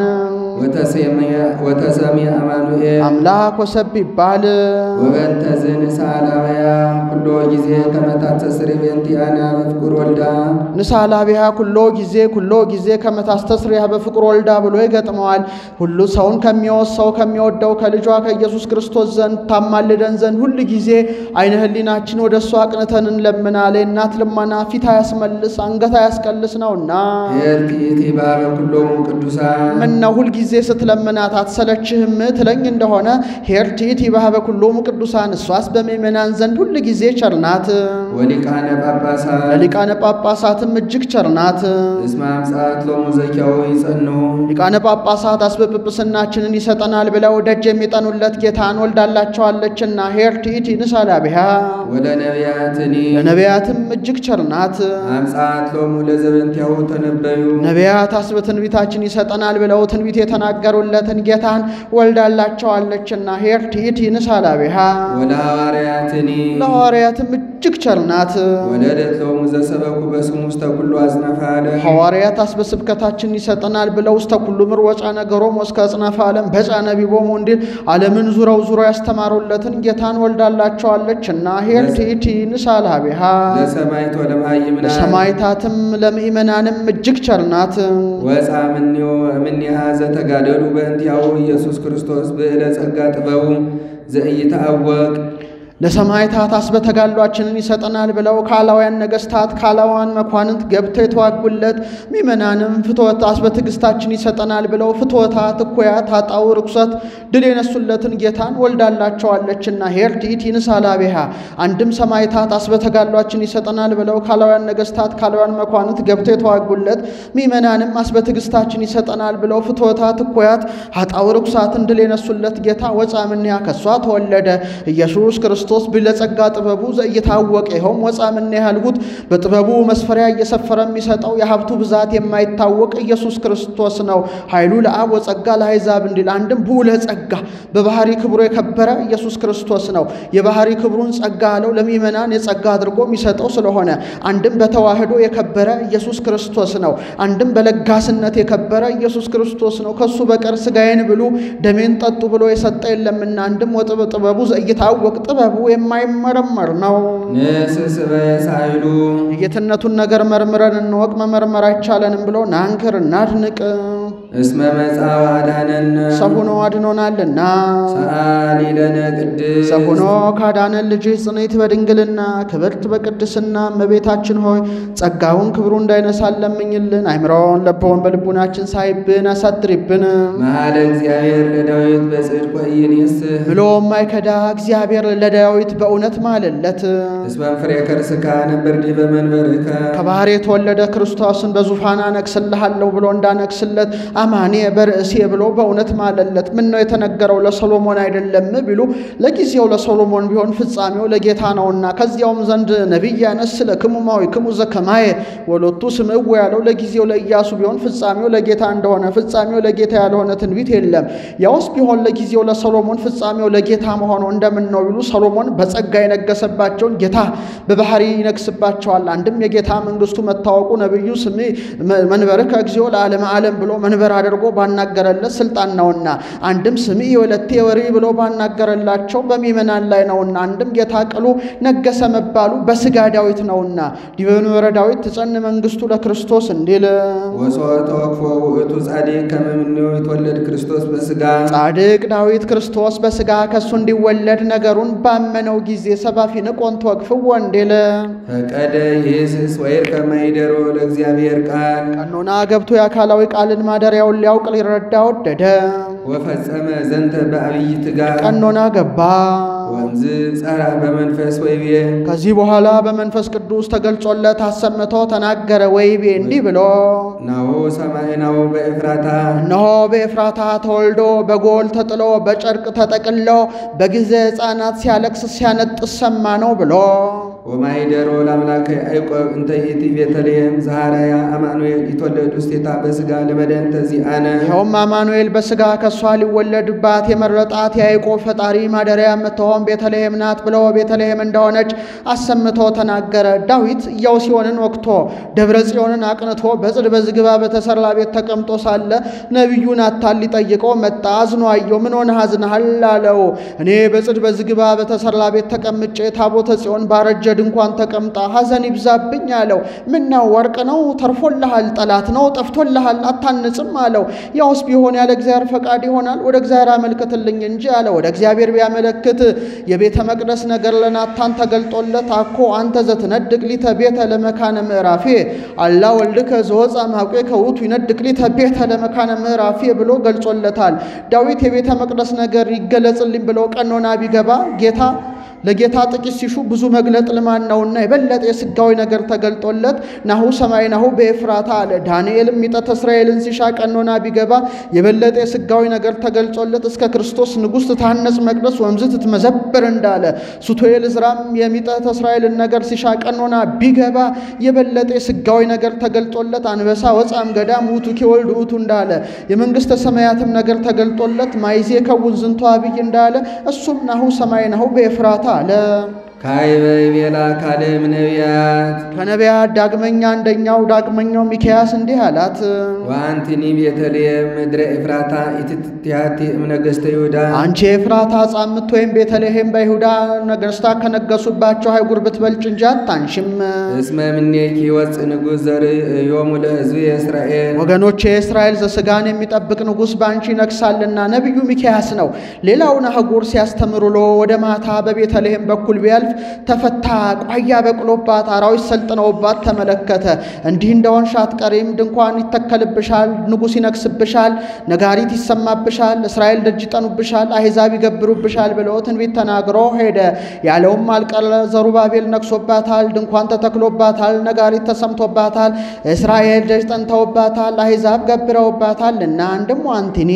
ወተሰሚ አማኑኤል አምላክ ወሰብ ይባል። ወበንተ ዝንሳላውያ ኩሎ ጊዜ ከመታተስር ቤንቲያና በፍቁር ወልዳ ንሳላቢያ ኩሎ ጊዜ ኩሎ ጊዜ ከመታስተስሪያ በፍቅር ወልዳ ብሎ ይገጥመዋል። ሁሉ ሰውን ከሚወስ ሰው ከሚወደው ከልጇ ከኢየሱስ ክርስቶስ ዘንድ ታማልደን ዘንድ ሁል ጊዜ አይነ ህሊናችን ወደ እሱ አቅንተን እንለምናለን። እናት ልመና ፊት አያስመልስ አንገት አያስቀልስ ነውና ኤርቲቲ ባበ ኩሎሙ ቅዱሳን ምነው ሁል ጊዜ ስትለምናት አትሰለችህም ትለኝ እንደሆነ ሄርቲት ይባህበ ኩሎሙ ቅዱሳን እሷስ በምእመናን ዘንድ ሁል ጊዜ ቸርናት፣ ወሊቃነ ጳጳሳት ለሊቃነ ጳጳሳትም እጅግ ቸርናት። እስመ አምጽአት ሎሙ ዘኪያው ይጸንሁ ሊቃነ ጳጳሳት አስበጵጵስናችንን ይሰጠናል ብለው ደጅ የሚጠኑለት ጌታን ወልዳላቸዋለችና ሄርቲት ንሳላቢያ ወለነቢያትኒ ለነቢያትም እጅግ ቸርናት። አምጽአት ሎሙ ለዘበንቲያው ተነበዩ ነቢያት አስበ ትንቢታችን ይሰጠናል ብለው ትንቢት የተናገሩለትን ጌታን ወልዳላቸዋለችና ሄርቲት ንሳላቢያ ወለሐዋርያትኒ ለሐዋርያትም እጅግ ቸርናት። ወለደት ሎሙ ዘሰበኩ በስሙ ውስተ ኩሉ አጽናፈ ዓለም ሐዋርያት አስበ ስብከታችን ይሰጠናል ብለው ውስተ ኩሉ ምር ወፃ ነገሮም እስከ አጽናፈ ዓለም በፃነ ቢቦሙ እንዲል ዓለምን ዙረው ዙረው ያስተማሩለትን ጌታን ወልዳላቸዋለችና ሄርቲቲ ንሳላቢሃ ለሰማይት ወለመሃይምናን ለሰማይታትም ለምእመናንም እጅግ ቸርናት። ወፃ እምኔው እምኔሃ ዘተጋደሉ በእንቲአሁ ኢየሱስ ክርስቶስ ብዕለ ጸጋ ጥበቡ ዘኢይትዐወቅ ለሰማይታት አስበ ተጋድሏችንን ይሰጠናል ብለው ካላውያን ነገሥታት ካላውያን መኳንንት ገብተው የተዋጉለት ምእመናንም ፍትወት አስበ ትዕግስታችን ይሰጠናል ብለው ፍትወታት፣ እኩያት፣ ኃጣው፣ ርኩሰት ድል የነሱለትን ጌታን ወልዳላቸዋለችና ሄርቲት ይንሳላቤሃ አንድም ሰማይታት አስበ ተጋድሏችን ይሰጠናል ብለው ካላውያን ነገሥታት ካላውያን መኳንንት ገብተው የተዋጉለት ምእመናንም አስበ ትዕግስታችን ይሰጠናል ብለው ፍትወታት፣ እኩያት፣ ኃጣው፣ ርኩሳትን ድል የነሱለት ጌታ ወፃ እምኔሃ ከሷ ተወለደ ኢየሱስ ክርስቶስ ክርስቶስ ብለጸጋ ጥበቡ ዘእየታወቀ ይኸውም ወፃ ምን ያህልሁት በጥበቡ መስፈሪያ እየሰፈረ የሚሰጠው የሀብቱ ብዛት የማይታወቅ ኢየሱስ ክርስቶስ ነው። ኃይሉ ለአብ ወጸጋ ለአሕዛብ እንዲል አንድም ብዑለ ጸጋ በባህሪ ክብሩ የከበረ ኢየሱስ ክርስቶስ ነው። የባህሪ ክብሩን ጸጋ አለው ለምእመናን የጸጋ አድርጎ የሚሰጠው ስለሆነ አንድም በተዋህዶ የከበረ ኢየሱስ ክርስቶስ ነው። አንድም በለጋስነት የከበረ ኢየሱስ ክርስቶስ ነው። ከሱ በቀር ሥጋዬን ብሉ ደሜን ጠጡ ብሎ የሰጠ የለምና አንድም ወጥበ ጥበቡ ዘእየታወቅ ጥበቡ የማይመረመር ነው። ንስስበ የሳይሉ የጌትነቱን ነገር መርምረን እንወቅ፣ መመርመር አይቻለንም ብሎ ናንክር እናድንቅ። እስመ መጽአ ወአዳነነ ሰው ሆኖ አድኖናልና ሰአሊ ለነ ቅድስት ሰው ሆኖ ካዳነን ልጅህ ጽንዕት በድንግልና ክብርት በቅድስና እመቤታችን ሆይ ጸጋውን ክብሩ እንዳይነሳን ለምኝልን። አይምሮውን ለቦውን በልቡናችን ሳይብን አሳድሪብን መሐለ እግዚአብሔር ለዳዊት በጽድቅ ወኢይንስህ ብሎ ማይከዳ እግዚአብሔር ለዳዊት በእውነት ማለለት። እስመ ፍሬ ከርስካ ነበር ዲበ መንበርከ ከባሕር የተወለደ ክርስቶስን በዙፋን አነግስልሃለሁ ብሎ እንዳነግስለት አማኔ በርእሴ ብሎ በእውነት ማለለት። ምን ነው የተነገረው ለሰሎሞን አይደለም ቢሉ ለጊዜው ለሰሎሞን ቢሆን ፍጻሜው ለጌታ ነውና ከዚያውም ዘንድ ነቢይ ያነስ ለክሙማዊ ክሙ ዘከማየ ወሎቱ ስምዕው ያለው ለጊዜው ለኢያሱ ቢሆን ፍጻሜው ለጌታ እንደሆነ ፍጻሜው ለጌታ ያልሆነ ትንቢት የለም። ያውስ ቢሆን ለጊዜው ለሰሎሞን ፍጻሜው ለጌታ መሆኑ እንደምን ነው ቢሉ ሰሎሞን በጸጋ የነገሰባቸውን ጌታ በባህሪ ይነግስባቸዋል። አንድም የጌታ መንግስቱ መታወቁ ነቢዩ ስሜ መንበርከ እግዚኦ ለዓለመ ዓለም ብሎ መንበር አድርጎ ባናገረለት ስልጣን ነውና፣ አንድም ስምዒ ወለቴ ወሪ ብሎ ባናገረላቸው በሚመናን ላይ ነውና፣ አንድም ጌታ ቅሉ ነገሰ መባሉ በስጋ ዳዊት ነውና ዲበ መንበረ ዳዊት ትጸን መንግስቱ ለክርስቶስ እንዲል ወሶ ተወክፎ ውእቱ ጻድቅ ከመ እምኔሁ ይትወለድ ክርስቶስ በሥጋ ጻድቅ ዳዊት ክርስቶስ በስጋ ከሱ እንዲወለድ ነገሩን ባመነው ጊዜ ሰባፊ ንቆን ተወክፍዎ እንዲል ፈቀደ ይህስስ ወይርከ ማይደሮ ለእግዚአብሔር ቃል ቀኖና ገብቶ የአካላዊ ቃልን ማደሪያውን ሊያውቅ ሊረዳ ወደደ። ወፈጸመ ዘንተ በአብይ ትጋት ቀኖና ገባ። ወንዝ ጸራ በመንፈስ ወይቤ ከዚህ በኋላ በመንፈስ ቅዱስ ተገልጾለት አሰምቶ ተናገረ። ወይቤ እንዲህ ብሎ ናሁ ሰማይናሁ በኤፍራታ እነሆ በኤፍራታ ተወልዶ በጎል ተጥሎ በጨርቅ ተጠቅሎ በጊዜ ሕፃናት ሲያለቅስ ሲያነጥስ ሰማ ነው ብሎ ወማይደሮ ለአምላከ ያዕቆብ እንተ ይእቲ ቤተልሔም ዘሃራያ አማኑኤል ይትወለድ ውስቴታ በሥጋ ለመድኃኒተ ዚአነ ይኸውም አማኑኤል በሥጋ ከእሷ ሊወለድባት የመረጣት የያዕቆብ ፈጣሪ ማደሪያ የምትሆን ቤተልሔም ናት ብሎ ቤተልሔም እንደሆነች አሰምቶ ተናገረ። ዳዊት ኢያው ሲሆንን ወቅቶ ደብረ ጽዮንን አቅንቶ በጽድ በዝግባ በተሰራ ቤት ተቀምጦ ሳለ ነቢዩ ናታን ሊጠይቀው መጣ። አዝኖ አየው። ምን ሆነህ አዝነሃል አለው። እኔ በጽድ በዝግባ በተሰራ ቤት ተቀምጬ ታቦተ ጽዮን ባረጀ ድንኳን ተቀምጣ ሐዘን ይብዛብኝ አለው። ምነው ወርቅ ነው ተርፎልሃል? ጠላት ነው ጠፍቶልሃል? አታንጽም አለው። ያውስ ቢሆን ያለ እግዚአብሔር ፈቃድ ይሆናል። ወደ እግዚአብሔር አመልክትልኝ እንጂ አለ። ወደ እግዚአብሔር ቢያመለክት የቤተ መቅደስ ነገር ለናታን ተገልጦለት አኮ አንተ ዘትነድቅ ሊተ ቤተ ለመካነ ምዕራፌ አላ ወልድከ ዘወፃ ማውቄ ከውቱ ይነድቅ ሊተ ቤተ ለመካነ ምዕራፌ ብሎ ገልጾለታል። ዳዊት የቤተ መቅደስ ነገር ይገለጽልኝ ብሎ ቀኖና ቢገባ ጌታ ለጌታ ጥቂት ሲሹ ብዙ መግለጥ ልማድ ነውና የበለጠ የስጋዊ ነገር ተገልጦለት ናሁ ሰማይ ናሁ በኤፍራታ አለ። ዳንኤልም ሚጠት እስራኤልን ሲሻ ቀኖና ቢገባ የበለጠ የስጋዊ ነገር ተገልጾለት እስከ ክርስቶስ ንጉሥ ትታነጽ መቅደስ ወምዝ ትትመዘበር እንዳለ ሱቶኤል ዕዝራም የሚጠት እስራኤልን ነገር ሲሻ ቀኖና ቢገባ የበለጠ የስጋዊ ነገር ተገልጦለት አንበሳ ወፃም ገዳም ውቱ ኪወልድ ውቱ እንዳለ የመንግሥተ ሰማያትም ነገር ተገልጦለት ማይዜ ከውን ዝንቶ አብይ እንዳለ እሱም ናሁ ሰማይ ናሁ በኤፍራታ አለ። ካይበ ይቤላ ካልእም ነቢያት ከነቢያት ዳግመኛ አንደኛው ዳግመኛው ሚክያስ እንዲህ አላት፣ ወአንቲኒ ቤተልሔም ምድረ ኤፍራታ ኢትትቲሃቲ እምነገሥተ ይሁዳ አንቺ የኤፍራታ ጻምት ወይም ቤተልሔም በይሁዳ ነገሥታት ከነገሱባቸው አይጉር ብትበልጭ እንጂ አታንሽም። እስመ ምኔኪ ይወፅእ ንጉሥ ዘርእዮሙ ለሕዝብ የእስራኤል ወገኖቼ የእስራኤል ዘሥጋን የሚጠብቅ ንጉሥ በአንቺ ይነግሳልና ነቢዩ ሚክያስ ነው። ሌላውን አህጉር ሲያስተምር ውሎ ወደ ማታ በቤተልሔም በኩል ቢያልፍ ተፈታ፣ ቋያ በቅሎባት፣ አራዊት ሰልጥነውባት ተመለከተ። እንዲህ እንደሆንሽ አትቀሪም፣ ድንኳን ይተከልብሻል፣ ንጉሥ ይነግስብሻል፣ ነጋሪት ይሰማብሻል፣ እስራኤል ደጅ ይጠኑብሻል፣ አሕዛብ ይገብሩብሻል ብሎ ትንቢት ተናግሮ ሄደ። ያለውም አልቀረ፣ ዘሩባቤል ነግሶባታል፣ ድንኳን ተተክሎባታል፣ ነጋሪት ተሰምቶባታል፣ እስራኤል ደጅ ጠንተውባታል፣ አሕዛብ ገብረውባታል እና አንድም አንቲኒ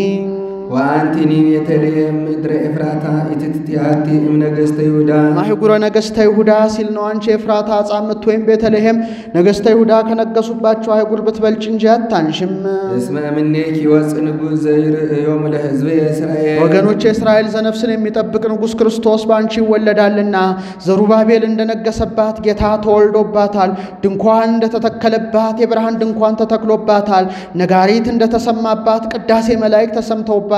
ወአንቲኒ ቤተልሔም ምድረ ኤፍራታ ኢትትቲሃቲ እምነገሥተ ይሁዳ ማህጉረ ነገሥተ ይሁዳ ሲል ነው። አንቺ የኤፍራታ ጻምት ወይም ቤተልሔም ነገሥተ ይሁዳ ከነገሱባቸው አይጉር ብትበልጭ እንጂ አታንሽም። እስመ ምኔኪ ይወፅእ ንጉሥ ዘርእዮሙ ለሕዝብ የእስራኤል ወገኖች የእስራኤል ዘነፍስን የሚጠብቅ ንጉሥ ክርስቶስ በአንቺ ይወለዳልና ዘሩባቤል እንደነገሰባት ጌታ ተወልዶባታል። ድንኳን እንደተተከለባት የብርሃን ድንኳን ተተክሎባታል። ነጋሪት እንደተሰማባት ቅዳሴ መላእክት ተሰምተውባታል።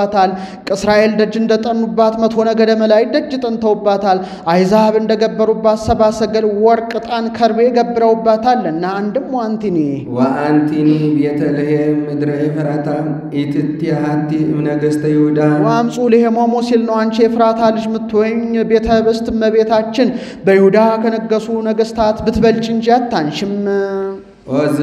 እስራኤል ደጅ እንደጠኑባት መቶ ነገደ መላእክት ደጅ ጠንተውባታል። አሕዛብ እንደገበሩባት ሰብአ ሰገል ወርቅ፣ ዕጣን፣ ከርቤ ገብረውባታል እና አንድም ዋንቲኒ ወአንቲኒ ቤተልሔም ምድረ ኤፍራታ ኢትትቲሃቲ እምነገሥተ ይሁዳ ወአምፁ ሌሄሞሙ ሲል ነው። አንቺ የኤፍራታ ልጅ ምትወኝ ቤተ ህብስት እመቤታችን በይሁዳ ከነገሱ ነገሥታት ብትበልጭ እንጂ አታንሽም። ኦዝ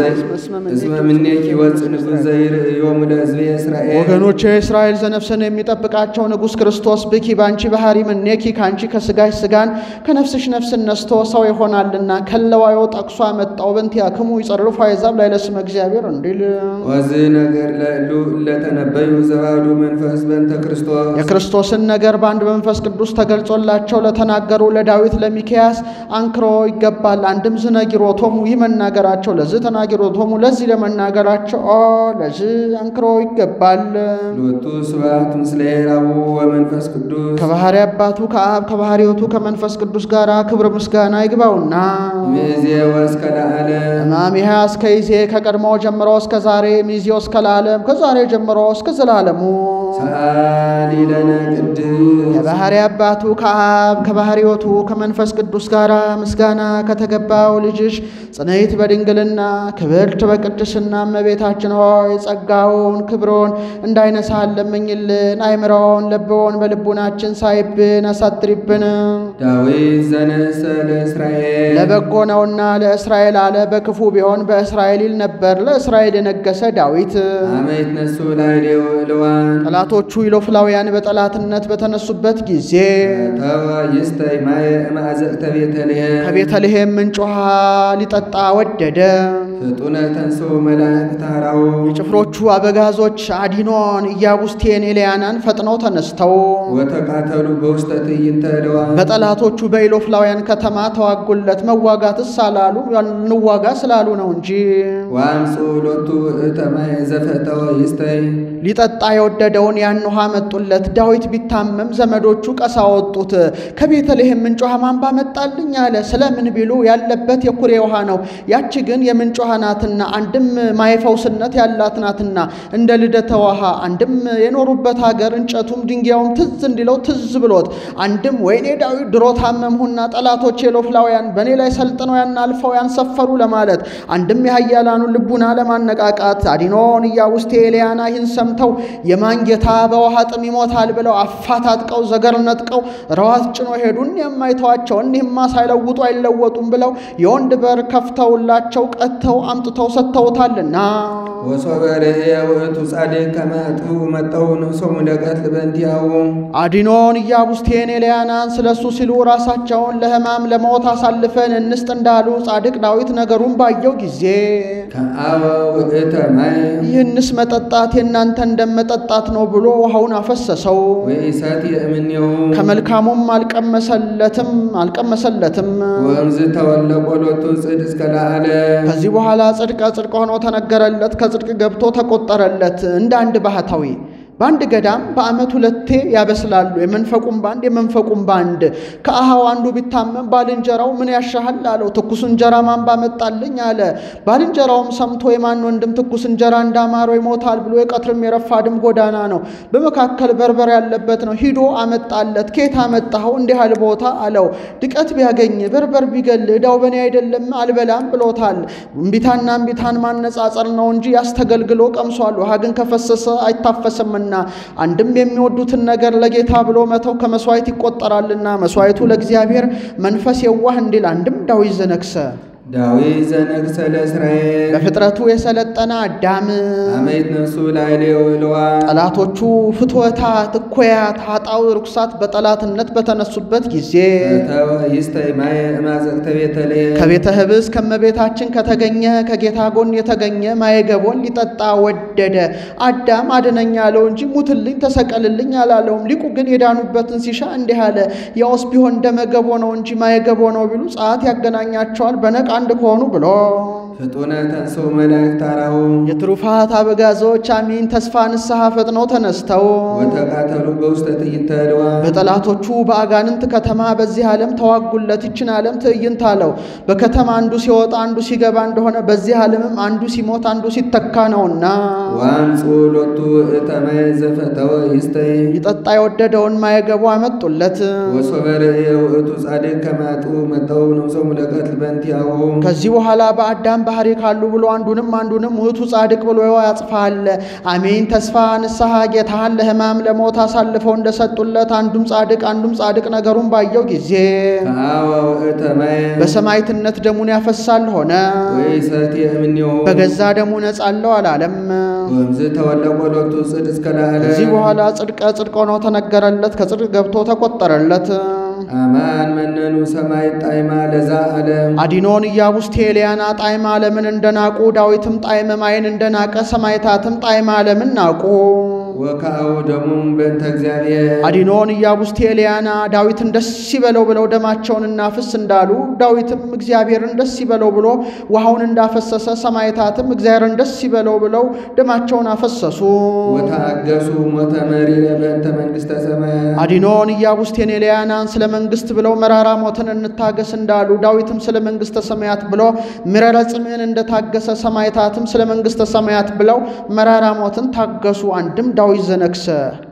እስመ ምኔኪ ወፅእ ንጉሥ ዘይርእዮሙ ለሕዝቤ እስራኤል ወገኖቼ የእስራኤል ዘነፍስን የሚጠብቃቸው ንጉሥ ክርስቶስ ብኪ በአንቺ ባህሪ ምኔኪ ከአንቺ ከሥጋሽ ሥጋን ከነፍስሽ ነፍስን ነስቶ ሰው ይሆናልና ከለዋዮ ጠቅሶ አመጣው በእንቲአክሙ ይጸርፉ አሕዛብ ላይ ለስመ እግዚአብሔር እንዲል ወዝ ነገር ለእሉ ለተነበዩ ዘባዱ መንፈስ በእንተ ክርስቶስ የክርስቶስን ነገር በአንድ መንፈስ ቅዱስ ተገልጾላቸው ለተናገሩ ለዳዊት ለሚክያስ አንክሮ ይገባል። አንድም ዝነጊሮቶሙ ይህ መናገራቸው ለዚህ ተናጊሮቶሙ ለዚህ ለመናገራቸው ኦ ለዚህ አንክሮ ይገባል። ሎቱ ስብሐት ምስለ አቡ ወመንፈስ ቅዱስ ከባሕሪ አባቱ ከአብ ከባሕሪወቱ ከመንፈስ ቅዱስ ጋር ክብር ምስጋና ይግባውና ሚእዜ ወእስከ ለዓለም ማሚሃ እስከ ይዜ ከቀድሞ ጀምሮ እስከ ዛሬ ሚዜው እስከ ለዓለም ከዛሬ ጀምሮ እስከ ዘላለሙ ሰአሊ ለነ ቅድስ ከባሕሪ አባቱ ከአብ ከባሕሪወቱ ከመንፈስ ቅዱስ ጋር ምስጋና ከተገባው ልጅሽ ጽንዕት በድንግልና ክብርት በቅድስና እመቤታችን ሆይ ጸጋውን ክብሮን እንዳይነሳን ለምኝልን። አይምሮውን ለብዎን በልቡናችን ሳይብን አሳድሪብን። ዳዊት ዘነሰ ለእስራኤል ለበጎ ነውና ለእስራኤል አለ። በክፉ ቢሆን በእስራኤል ይል ነበር። ለእስራኤል የነገሰ ዳዊት አመ ይትነሱ ላዕሌው እልዋን ጠላቶቹ ኢሎፍላውያን በጠላትነት በተነሱበት ጊዜ ተወ ይስተይ ማየ እምአዘቅተ ቤተልሔም ከቤተልሔም ምንጭ ውሃ ሊጠጣ ወደደ። ፍጡነ ተንሥኡ መላእክት ታራው የጭፍሮቹ አበጋዞች አዲኖን፣ ኢያቡስቴን፣ ኤልያናን ፈጥነው ተነስተው ወተቃተሉ በውስተ ትዕይንተ እልዋን በጠላቶቹ በኢሎፍላውያን ከተማ ተዋጉለት። መዋጋትስ አላሉ እንዋጋ ስላሉ ነው እንጂ ወአምጽኡ ሎቱ ውእተ ማየ ዘፈተወ ይስተይ ሊጠጣ የወደደውን ያን ውሃ መጡለት። ዳዊት ቢታመም ዘመዶቹ ቀሳ ወጡት። ከቤተልሔም ምንጭ ውሃ ማን ባመጣልኝ አለ። ስለምን ቢሉ ያለበት የኩሬ ውሃ ነው። ያቺ ግን የምንጭ ውሃ ናትና፣ አንድም ማየፈውስነት ያላት ናትና እንደ ልደተ ውሃ፣ አንድም የኖሩበት ሀገር እንጨቱም ድንጋዩም ትዝ እንዲለው ትዝ ብሎት፣ አንድም ወይኔ ዳዊት ድሮ ታመምሁና ጠላቶች የሎፍላውያን በእኔ ላይ ሰልጥነው ያን አልፈው ያንሰፈሩ ለማለት፣ አንድም የኃያላኑን ልቡና ለማነቃቃት አዲኖን ኢያቡስቴ ኤልያና ይህን ሰምተው የማን ጌታ በውሃ ጥም ይሞታል ብለው አፋታጥቀው ዘገር ነጥቀው ረዋት ጭኖ ሄዱ። እኒያም አይተዋቸው እኒህማ ሳይለውጡ አይለወጡም ብለው የወንድ በር ከፍተውላቸው ቀጥተው አምጥተው ሰጥተውታልና ወሶበ ርእየ ውእቱ ጻድቅ ከመ አጥብኡ መጠው ንሶሙ ለቀትል በእንቲአሁ አዲኖን ኢያቡስቴን ኤልያናን ስለሱ ሲሉ ራሳቸውን ለሕማም ለሞት አሳልፈን እንስጥ እንዳሉ ጻድቅ ዳዊት ነገሩን ባየው ጊዜ ከአበ ውእተ ማይ ይህንስ መጠጣት የእናንተ እንደመጠጣት ነው ብሎ ውሃውን አፈሰሰው። ወኢሰትየ እምኔሁ ከመልካሙም አልቀመሰለትም አልቀመሰለትም። ወእምዝ ተወለቆ ሎቱ ጽድ እስከ ለዓለም ከዚህ በኋላ ጽድቀ ጽድቅ ሆኖ ተነገረለት፣ ከጽድቅ ገብቶ ተቆጠረለት። እንደ አንድ ባህታዊ በአንድ ገዳም በዓመት ሁለቴ ያበስላሉ። የመንፈቁም ባንድ የመንፈቁም ባንድ። ከአሃው አንዱ ቢታመም ባልንጀራው ምን ያሻሃል አለው። ትኩስ እንጀራ ማን ባመጣልኝ አለ። ባልንጀራውም ሰምቶ የማን ወንድም ትኩስ እንጀራ እንዳማረው ይሞታል ብሎ የቀትርም የረፋድም ጎዳና ነው፣ በመካከል በርበር ያለበት ነው። ሂዶ አመጣለት። ከየት አመጣኸው? እንዲህ ያህል ቦታ አለው። ድቀት ቢያገኝ በርበር ቢገል ዕዳው በእኔ አይደለም አልበላም ብሎታል። እምቢታና እምቢታን ማነጻጸር ነው እንጂ ያስተገልግሎ ቀምሷል። ውሃ ግን ከፈሰሰ አይታፈስምና አንድም የሚወዱትን ነገር ለጌታ ብሎ መተው ከመስዋዕት ይቆጠራልና መስዋዕቱ ለእግዚአብሔር መንፈስ የዋህ እንዲል አንድም ዳዊት ዘነግሰ ዳዊት ዘነግሠ ለእስራኤል በፍጥረቱ የሰለጠነ አዳም አመ ይትነሱ ላዕሌው እልዋን ጠላቶቹ ፍትወታት፣ እኩያት፣ ኃጣው፣ ርኩሳት በጠላትነት በተነሱበት ጊዜ ተወ ይስተይ ማየ እምአዘቅተ ቤተልሔም ከቤተ ህብስ ከመቤታችን ከተገኘ ከጌታ ጎን የተገኘ ማየገቦን ሊጠጣ ወደደ። አዳም አድነኝ አለው እንጂ ሙትልኝ፣ ተሰቀልልኝ አላለውም። ሊቁ ግን የዳኑበትን ሲሻ እንዲህ አለ። ያውስ ቢሆን ደመገቦ ነው እንጂ ማየገቦ ነው ቢሉ ጸአት ያገናኛቸዋል በነቅ አንድ ከሆኑ ብሎ ፍጡነ ተንሥኡ መላእክት ታራሁ የትሩፋት አበጋዞች አሚን ተስፋ ንስሐ ፈጥነው ተነስተው ወተቃተሉ በውስተ ትዕይንተ እልዋን በጠላቶቹ በአጋንንት ከተማ በዚህ ዓለም ተዋጉለት። ይችን ዓለም ትዕይንት አለው። በከተማ አንዱ ሲወጣ አንዱ ሲገባ እንደሆነ በዚህ ዓለምም አንዱ ሲሞት አንዱ ሲተካ ነውና ወአምጽኡ ሎቱ ውእተ ማየ ዘፈተወ ይስተይ ሊጠጣ የወደደውን ማየገቡ አመጡለት። ወሶበ ርእየ ውእቱ ጻድቅ ከመ አጥብኡ መጠው ንሶሙ ለቀትል በእንቲአሁ ከዚህ በኋላ በአዳም ባህሪ ካሉ ብሎ አንዱንም አንዱንም ውእቱ ጻድቅ ብሎ ያጽፋል። አሜን ተስፋ ንስሐ ጌታን ለሕማም ለሞት አሳልፈው እንደሰጡለት አንዱም ጻድቅ አንዱም ጻድቅ ነገሩን ባየው ጊዜ ከአወ ውእተ ማየ በሰማዕትነት ደሙን ያፈሳል ሆነ። ወይሰትየ እምኔሁ በገዛ ደሙ ነጻለው አላለም። ወእምዝ ተወለቆ ሎቱ ጽድቅ እስከ ላዕለ ከዚህ በኋላ ጽድቀ ጽድቅ ሆኖ ተነገረለት፣ ከጽድቅ ገብቶ ተቆጠረለት። አማን መነኑ ሰማይ ጣይማ ለዛ ዓለም አዲኖን ኢያቡስቴ ኤልያና ጣዕመ ዓለምን እንደናቁ ዳዊትም ጣዕመ ማይን እንደናቀ ሰማዕታትም ጣዕመ ዓለምን ናቁ። ወከአው ደሙም በእንተ እግዚአብሔር አዲኖን ኢያቡስቴ ኤልያና ዳዊትን ደስ ይበለው ብለው ደማቸውን እናፍስ እንዳሉ ዳዊትም እግዚአብሔርን ደስ ይበለው ብሎ ውሃውን እንዳፈሰሰ ሰማዕታትም እግዚአብሔርን ደስ ይበለው ብለው ደማቸውን አፈሰሱ። ወተአገሱ ሞተ መሪረ በእንተ መንግሥተ ሰማያት አዲኖን ኢያቡስቴን ኤልያናን ስለ መንግሥት ብለው መራራ ሞትን እንታገስ እንዳሉ ዳዊትም ስለ መንግሥተ ሰማያት ብሎ ምረረ ጽምዕን እንደታገሰ ሰማዕታትም ስለ መንግሥተ ሰማያት ብለው መራራ ሞትን ታገሱ። አንድም ዳዊት ዘነግሰ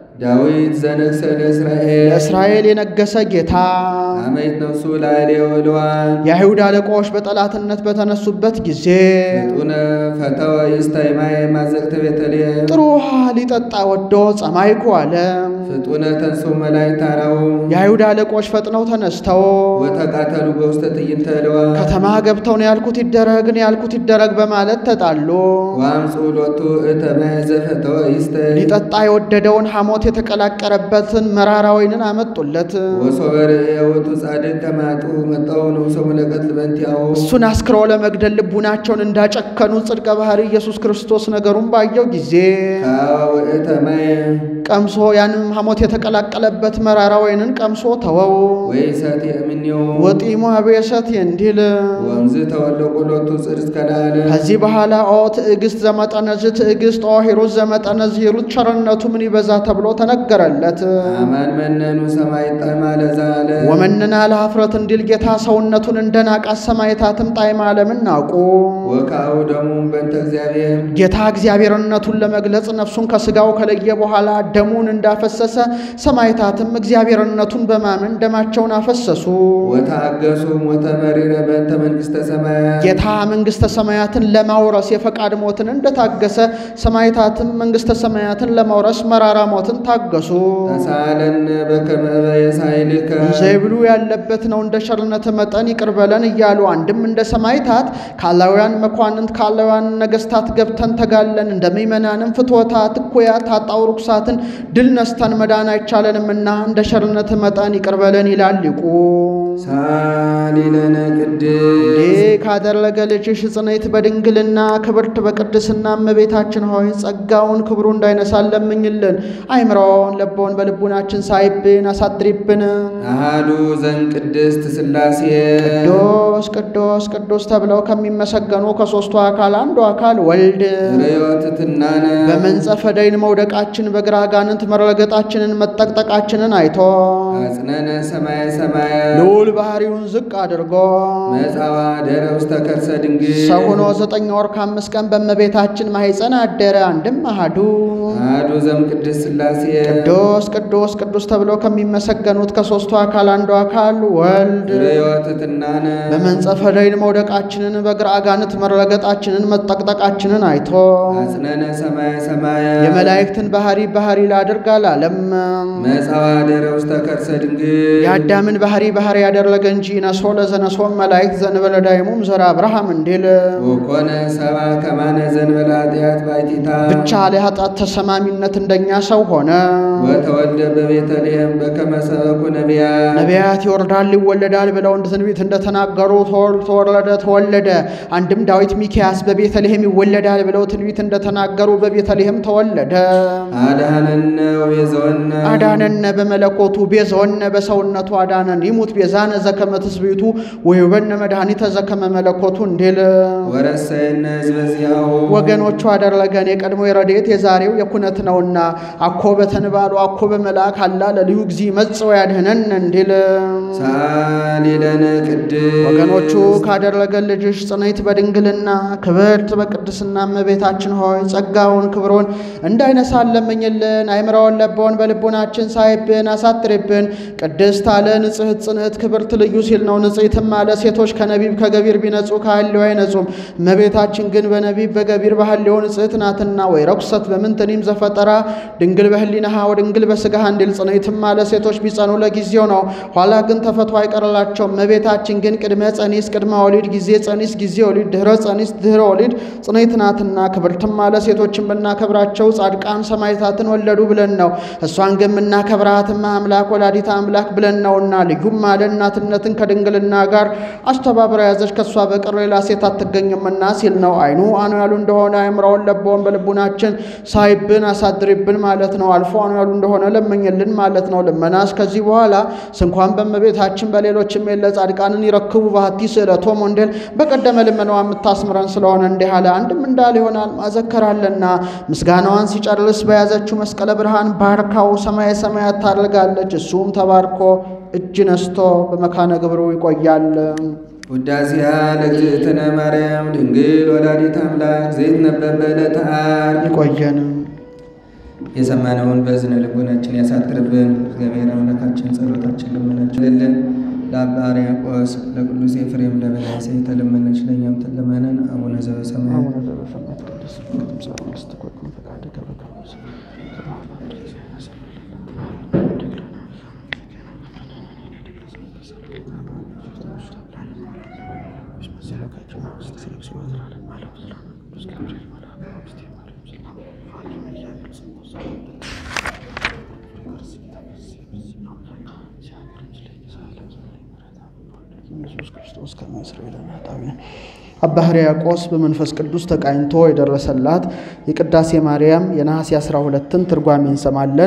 ዳዊት ዘነግሠ ለእስራኤል ለእስራኤል የነገሰ ጌታ አመይት ነፍሱ ላዕሌው ዕልዋን የአይሁድ አለቆች በጠላትነት በተነሱበት ጊዜ ፍጡነ ፈተወ ይስታይ ማየ ማዘቅተ ቤተልሔም ጥሩ ውሃ ሊጠጣ ወዶ ጸማይኩ አለ። ፍጡነ ተንሥኡ መላእክት ታራው የአይሁድ አለቆች ፈጥነው ተነስተው ወተቃተሉ በውስተ ትዕይንተ ዕልዋን ከተማ ገብተው ነው ያልኩት ይደረግ ነው ያልኩት ይደረግ በማለት ተጣሉ። ወአምጽኡ ሎቱ እተ ማየ ዘፈተወ ይስታይ ሊጠጣ የወደደውን ሐሞት የተቀላቀረበትን መራራ ወይንን አመጡለት። ወሶበ ርእየ ውእቱ ጻድቅ ከማጡ መጣው ንጉሶ መለከት ልበንቲአሁ እሱን አስክሮ ለመግደል ልቡናቸውን እንዳጨከኑ ጽድቀ ባህሪ ኢየሱስ ክርስቶስ ነገሩን ባየው ጊዜ ከአወ ውእተ ማየ ቀምሶ ያንም ሐሞት የተቀላቀለበት መራራ ወይንን ቀምሶ ተወው። ወይሰትየ እምኔሁ ወጢሙ አብየሰት እንዲል ወእምዝ ተወለቁ ሎቱ ጽድቅ እስከ ለዓለም ከዚህ በኋላ ኦ ትዕግስት ዘመጠነዝ ትዕግስት ኦ ሂሩት ዘመጠነዝ ሂሩት ቸርነቱ ምን ይበዛ ተብሎ ተነገረለት። አማን መነኑ ሰማይ ጣዕመ ለዛ ዓለም ወመንና ለኀፍረት እንዲል ጌታ ሰውነቱን እንደ ናቃት ሰማዕታትም ጣዕመ ዓለምን ናቁ። ወከአው ደሙም በእንተ እግዚአብሔር ጌታ እግዚአብሔርነቱን ለመግለጽ ነፍሱን ከሥጋው ከለየ በኋላ ደሙን እንዳፈሰሰ ሰማዕታትም እግዚአብሔርነቱን በማመን ደማቸውን አፈሰሱ። ወተአገሱ ሞተ መሪረ በእንተ መንግሥተ ሰማያት ጌታ መንግሥተ ሰማያትን ለማውረስ የፈቃድ ሞትን እንደታገሰ ሰማዕታትም መንግሥተ ሰማያትን ለማውረስ መራራ ሞትን ታገሱ። ተሳለነ በከመ በየሳይልከ ዘይብሉ ያለበት ነው እንደ ቸርነት መጠን ይቅር በለን እያሉ አንድም እንደ ሰማዕታት ካላውያን መኳንንት ካላውያን ነገሥታት ገብተን ተጋለን እንደ ምእመናንም ፍትወታት እኩያት ኃጣው ርኩሳትን ድል ነስተን መዳን አይቻለንምና እንደ ቸርነት መጠን ይቅር በለን ይላል ሊቁ። ሳሊለነ ቅድስ እንዲህ ካደረገ ልጅሽ ጽንዕት በድንግልና ክብርት በቅድስና እመቤታችን ሆይ ጸጋውን ክብሩ እንዳይነሳን ለምኝልን። አይምሮውን ለቦን በልቡናችን ሳይብን አሳድሪብን። አሃዱ ዘእምቅድስት ሥላሴ ቅዱስ ቅዱስ ቅዱስ ተብለው ከሚመሰገኑ ከሦስቱ አካል አንዱ አካል ወልድ ርዮት ትናነ በመንጸፈ ደይን መውደቃችን በግራ አጋንንት መረገጣችንን መጠቅጠቃችንን አይቶ አጽነነ ሰማየ ሰማያ ልዑል ባህሪውን ዝቅ አድርጎ መጻዋ ደረ ውስተ ከርሰ ድንግል ሰው ሆኖ ዘጠኝ ወር ከአምስት ቀን በእመቤታችን ማኅፀን አደረ። አንድም አሃዱ አሃዱ ዘእምቅድስት ሥላሴ ቅዱስ ቅዱስ ቅዱስ ተብለው ከሚመሰገኑት ከሦስቱ አካል አንዱ አካል ወልድ ርዮት ትናነ በመንጸፈ ደይን መውደቃችንን በግራ አጋንንት መረገጣችንን መጠቅጠቃችንን አይቶ አጽነነ ሰማየ ሰማያ የመላእክትን ባህሪ ባህሪ ላድርግ አላለም። መጻዋ ደረ ውስተ ከርሰ ድንግል የአዳምን ባህሪ ባህሪ ያደረገ እንጂ ነሶ ለዘነሶም መላእክት ዘንበለ ዳይሙም ዘራ አብርሃም እንዲል ወኮነ ሰባ ከማነ ዘንበለ ኃጢአት ባይቲታ ብቻ ለኃጢአት ተሰማሚነት እንደኛ ሰው ሆነ። ወተወልደ በቤተልሔም በከመ ሰበኩ ነቢያት ነቢያት ይወርዳል ይወለዳል ብለው እንደ ትንቢት እንደተናገሩ ተወል- ተወለደ ተወለደ። አንድም ዳዊት ሚኪያስ በቤተልሔም ይወለዳል ብለው ትንቢት እንደተናገሩ በቤተልሔም ተወለደ። አድኃነነ ወቤዘወነ አዳነነ በመለኮቱ ቤዛወነ በሰውነቱ አዳነን ይሙት ቤዛነ ዘከመ ትስብእቱ ወይበነ መድኃኒተ ዘከመ መለኮቱ እንዲል ወረሰየነ ሕዝበ ዚአሁ ወገኖቹ አደረገን የቀድሞ የረድኤት የዛሬው የኩነት ነውና አኮ በተንባሉ አኮ በመልአክ አላ ለልዩ ጊዜ መጽኦ ያድህነን እንዲል ሳሊለነ ቅድስ ወገኖቹ ካደረገ ልጅሽ ጽንዕት በድንግልና ክብርት በቅድስና እመቤታችን ሆይ ጸጋውን ክብሩን እንዳይነሳን ለምኝልን። አይምረውን ለበውን በልቡናችን ሳይብን አሳትሪብን። ቅድስት አለ ንጽሕት ጽንዕት ክብርት ልዩ ሲል ነው። ንጽሕትም አለ ሴቶች ከነቢብ ከገቢር ቢነጹ ከሐሌው አይነጹም። እመቤታችን ግን በነቢብ በገቢር በሐሌው ንጽሕት ናትና ወይ ረኩሰት በምንትኒም ዘፈጠራ ድንግል በህሊናሃ ወድንግል በሥጋሃ እንዲል ጽንዕትም አለ ሴቶች ቢጸኑ ለጊዜው ነው፣ ኋላ ግን ተፈቶ አይቀርላቸውም። እመቤታችን ግን ቅድመ ጸኒስ ቅድመ ወሊድ ጊዜ ጸኒስ ጊዜ ወሊድ ድኅረ ጸኒስ ድኅረ ወሊድ ጽንዕት ናትና ክብርትም አለ ሴቶችን ብናከብራቸው ጻድቃን ሰማዕታትን ወለዱ ብለን ነው። እሷን ግን የምናከብራትማ አምላክ ወላዲተ አምላክ ብለን ነውና ልዩም አለ እናትነትን ከድንግልና ጋር አስተባብራ ያዘች ከእሷ በቀር ሌላ ሴት አትገኝምና ሲል ነው። አይኑ አኑ ያሉ እንደሆነ አእምረውን ለበውን በልቡናችን ሳይብን አሳድሪብን ማለት ነው። አልፎ አኑ ያሉ እንደሆነ ለመኝልን ማለት ነው። ልመናስ ከዚህ በኋላ ስንኳን በእመቤታችን በሌሎችም የለ ጻድቃንን ይረክቡ ባህቲ ስእለቶም ወንጌል በቀደመ ልመናዋ የምታስምረን ስለሆነ እንዲህ አለ። አንድም እንዳለ ይሆናል ማዘከራለና ምስጋናዋን ሲጨርስ በያዘችው መስቀለ ብርሃን ባርካው ሰማየ ሰማያት ታደርጋለች። እሱም ተባርኮ እጅ ነስቶ በመካነ ግብሩ ይቆያል። ውዳሴያ ለእግዝእትነ ማርያም ድንግል ወላዲተ አምላክ ዘይትነበብ በዕለተ ዓርብ ይቆየንም የሰማነውን በዝነ ልቦናችን ያሳድርብን። እግዚአብሔር አምላካችን ጸሎታችን ልመናችን ልልን ለአባ ሕርያቆስ ለቅዱስ ኤፍሬም ለበናሴ ተለመነች ለእኛም ተለመነን። አቡነ ዘበሰማያት አቡነ ዘበሰማያት ቅዱስ ስምህ ትምጻእ መንግሥትከ ወይኩን ፈቃድከ በከመ ኢየሱስ ክርስቶስ ከመ ይስረይ ለነ ኃጣውኢነ አባ ሕርያቆስ በመንፈስ ቅዱስ ተቃኝቶ የደረሰላት የቅዳሴ ማርያም የነሐሴ 12ን ትርጓሜ እንሰማለን።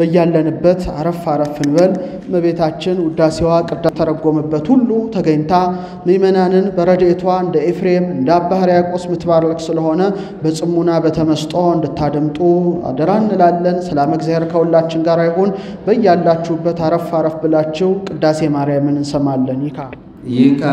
በያለንበት አረፍ አረፍ እንበል። እመቤታችን ውዳሴዋ ቅዳሴ ተረጎመበት ሁሉ ተገኝታ ምእመናንን በረድኤቷ እንደ ኤፍሬም እንደ አባ ሕርያቆስ ምትባረክ ስለሆነ በጽሙና በተመስጦ እንድታደምጡ አደራ እንላለን። ሰላም እግዚአብሔር ከሁላችን ጋር ይሁን። በያላችሁበት አረፍ አረፍ ብላችሁ ቅዳሴ ማርያምን እንሰማለን። ይካ ይካ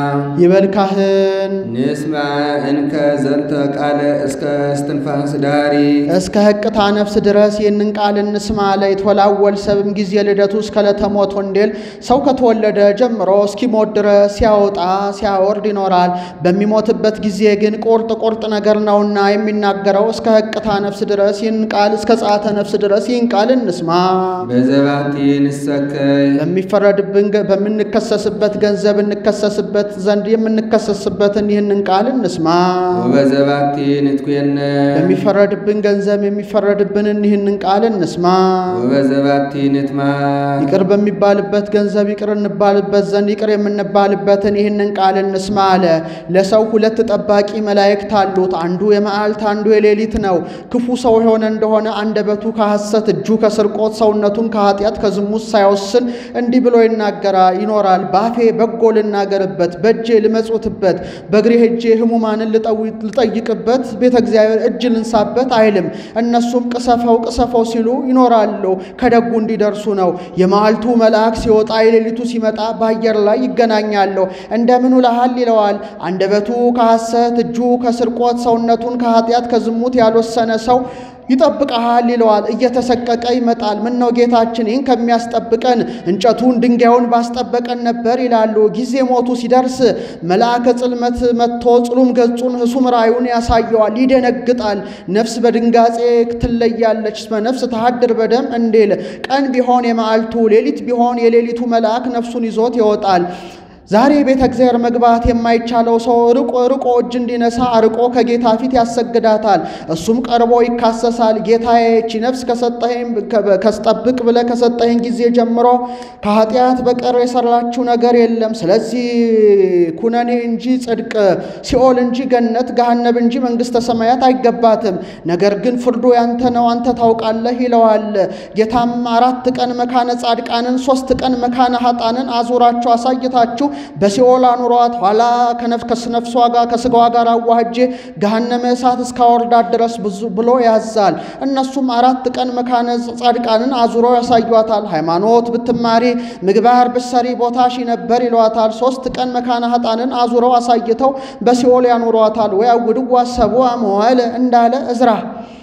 ይበል ካህን ንስማ እንከ ዘንተ ቃለ እስከ እስትንፋስ ዳሪ እስከ ሕቅታ ነፍስ ድረስ ይህንን ቃል እንስማ። ለይትወላወል ሰብም ጊዜ ልደቱ እስከ ለተሞት ወንዴል ሰው ከተወለደ ጀምሮ እስኪሞት ድረስ ሲያወጣ ሲያወርድ ይኖራል። በሚሞትበት ጊዜ ግን ቁርጥ ቁርጥ ነገር ነውና የሚናገረው እስከ ሕቅታ ነፍስ ድረስ ይህን ቃል እስከ ጸአተ ነፍስ ድረስ ይህን ቃል እንስማ። በዘባቲ ንሰከይ በሚፈረድብን ገ- በምንከሰስበት ገንዘብ እንከሰስበት ዘንድ የምንከሰስበትን ይህንን ቃል እንስማ። ወበዘባቲ ንትኩየነ በሚፈረድብን ገንዘብ የሚፈረድብንን ይህንን ቃል እንስማ። ወበዘባቲ ንትማ ይቅር በሚባልበት ገንዘብ ይቅር እንባልበት ዘንድ ይቅር የምንባልበትን ይህንን ቃል እንስማ አለ። ለሰው ሁለት ጠባቂ መላእክት አሉት። አንዱ የመዓልት አንዱ የሌሊት ነው። ክፉ ሰው የሆነ እንደሆነ አንደበቱ ከሐሰት እጁ ከስርቆት ሰውነቱን ከኃጢአት ከዝሙት ሳይወስን እንዲህ ብሎ ይናገራ ይኖራል። ባፌ በጎ ልናገርበት፣ በእጄ ልመጹትበት፣ በእግሬ ሄጄ ሕሙማንን ልጠዊ- ልጠይቅበት፣ ቤተ እግዚአብሔር እጅ ልንሳበት አይልም። እነሱም ቅሰፈው ቅሰፈው ሲሉ ይኖራሉ። ከደጉ እንዲደርሱ ነው። የመዓልቱ መልአክ ሲወጣ የሌሊቱ ሲመጣ በአየር ላይ ይገናኛሉ። እንደምን ውለሃል ይለዋል። አንደበቱ ከሐሰት እጁ ከስርቆት ሰውነቱን ከኃጢአት ከዝሙት ያልወሰነ ሰው ይጠብቀሃል ይለዋል። እየተሰቀቀ ይመጣል። ምን ነው ጌታችን ይህን ከሚያስጠብቀን እንጨቱን ድንጋዩን ባስጠበቀን ነበር ይላሉ። ጊዜ ሞቱ ሲደርስ መልአከ ጽልመት መጥቶ ጽሉም ገጹን ህሱም ራእዩን ያሳየዋል። ይደነግጣል። ነፍስ በድንጋጼ ትለያለች። እስመ ነፍስ ተሃድር በደም እንዲል ቀን ቢሆን የመዓልቱ ሌሊት ቢሆን የሌሊቱ መልአክ ነፍሱን ይዞት ይወጣል። ዛሬ ቤተ እግዚአብሔር መግባት የማይቻለው ሰው ርቆ ርቆ እጅ እንዲነሳ አርቆ ከጌታ ፊት ያሰግዳታል። እሱም ቀርቦ ይካሰሳል። ጌታዬ ይህች ነፍስ ከሰጠኸኝ ከስጠብቅ ብለህ ከሰጠኸኝ ጊዜ ጀምሮ ከኃጢአት በቀር የሰራችው ነገር የለም። ስለዚህ ኩነኔ እንጂ ጽድቅ፣ ሲኦል እንጂ ገነት፣ ገሃነብ እንጂ መንግሥተ ሰማያት አይገባትም። ነገር ግን ፍርዱ ያንተ ነው፣ አንተ ታውቃለህ ይለዋል። ጌታም አራት ቀን መካነ ጻድቃንን ሶስት ቀን መካነ ኃጣንን አዙራችሁ አሳይታችሁ በሲኦል አኑሯት ኋላ ከነፍሷ ጋር ከስጋዋ ጋር አዋህጄ ገሃነመ እሳት እስካወርዳት ድረስ ብዙ ብሎ ያዛል። እነሱም አራት ቀን መካነ ጻድቃንን አዙረው ያሳዩታል። ሃይማኖት ብትማሪ ምግባር ብትሰሪ ቦታሽ ነበር ይሏታል። ሶስት ቀን መካነ ኃጣንን አዙረው አሳይተው በሲኦል ያኑሯታል። ወያውድዋ ሰብአ መዋዕለ እንዳለ እዝራ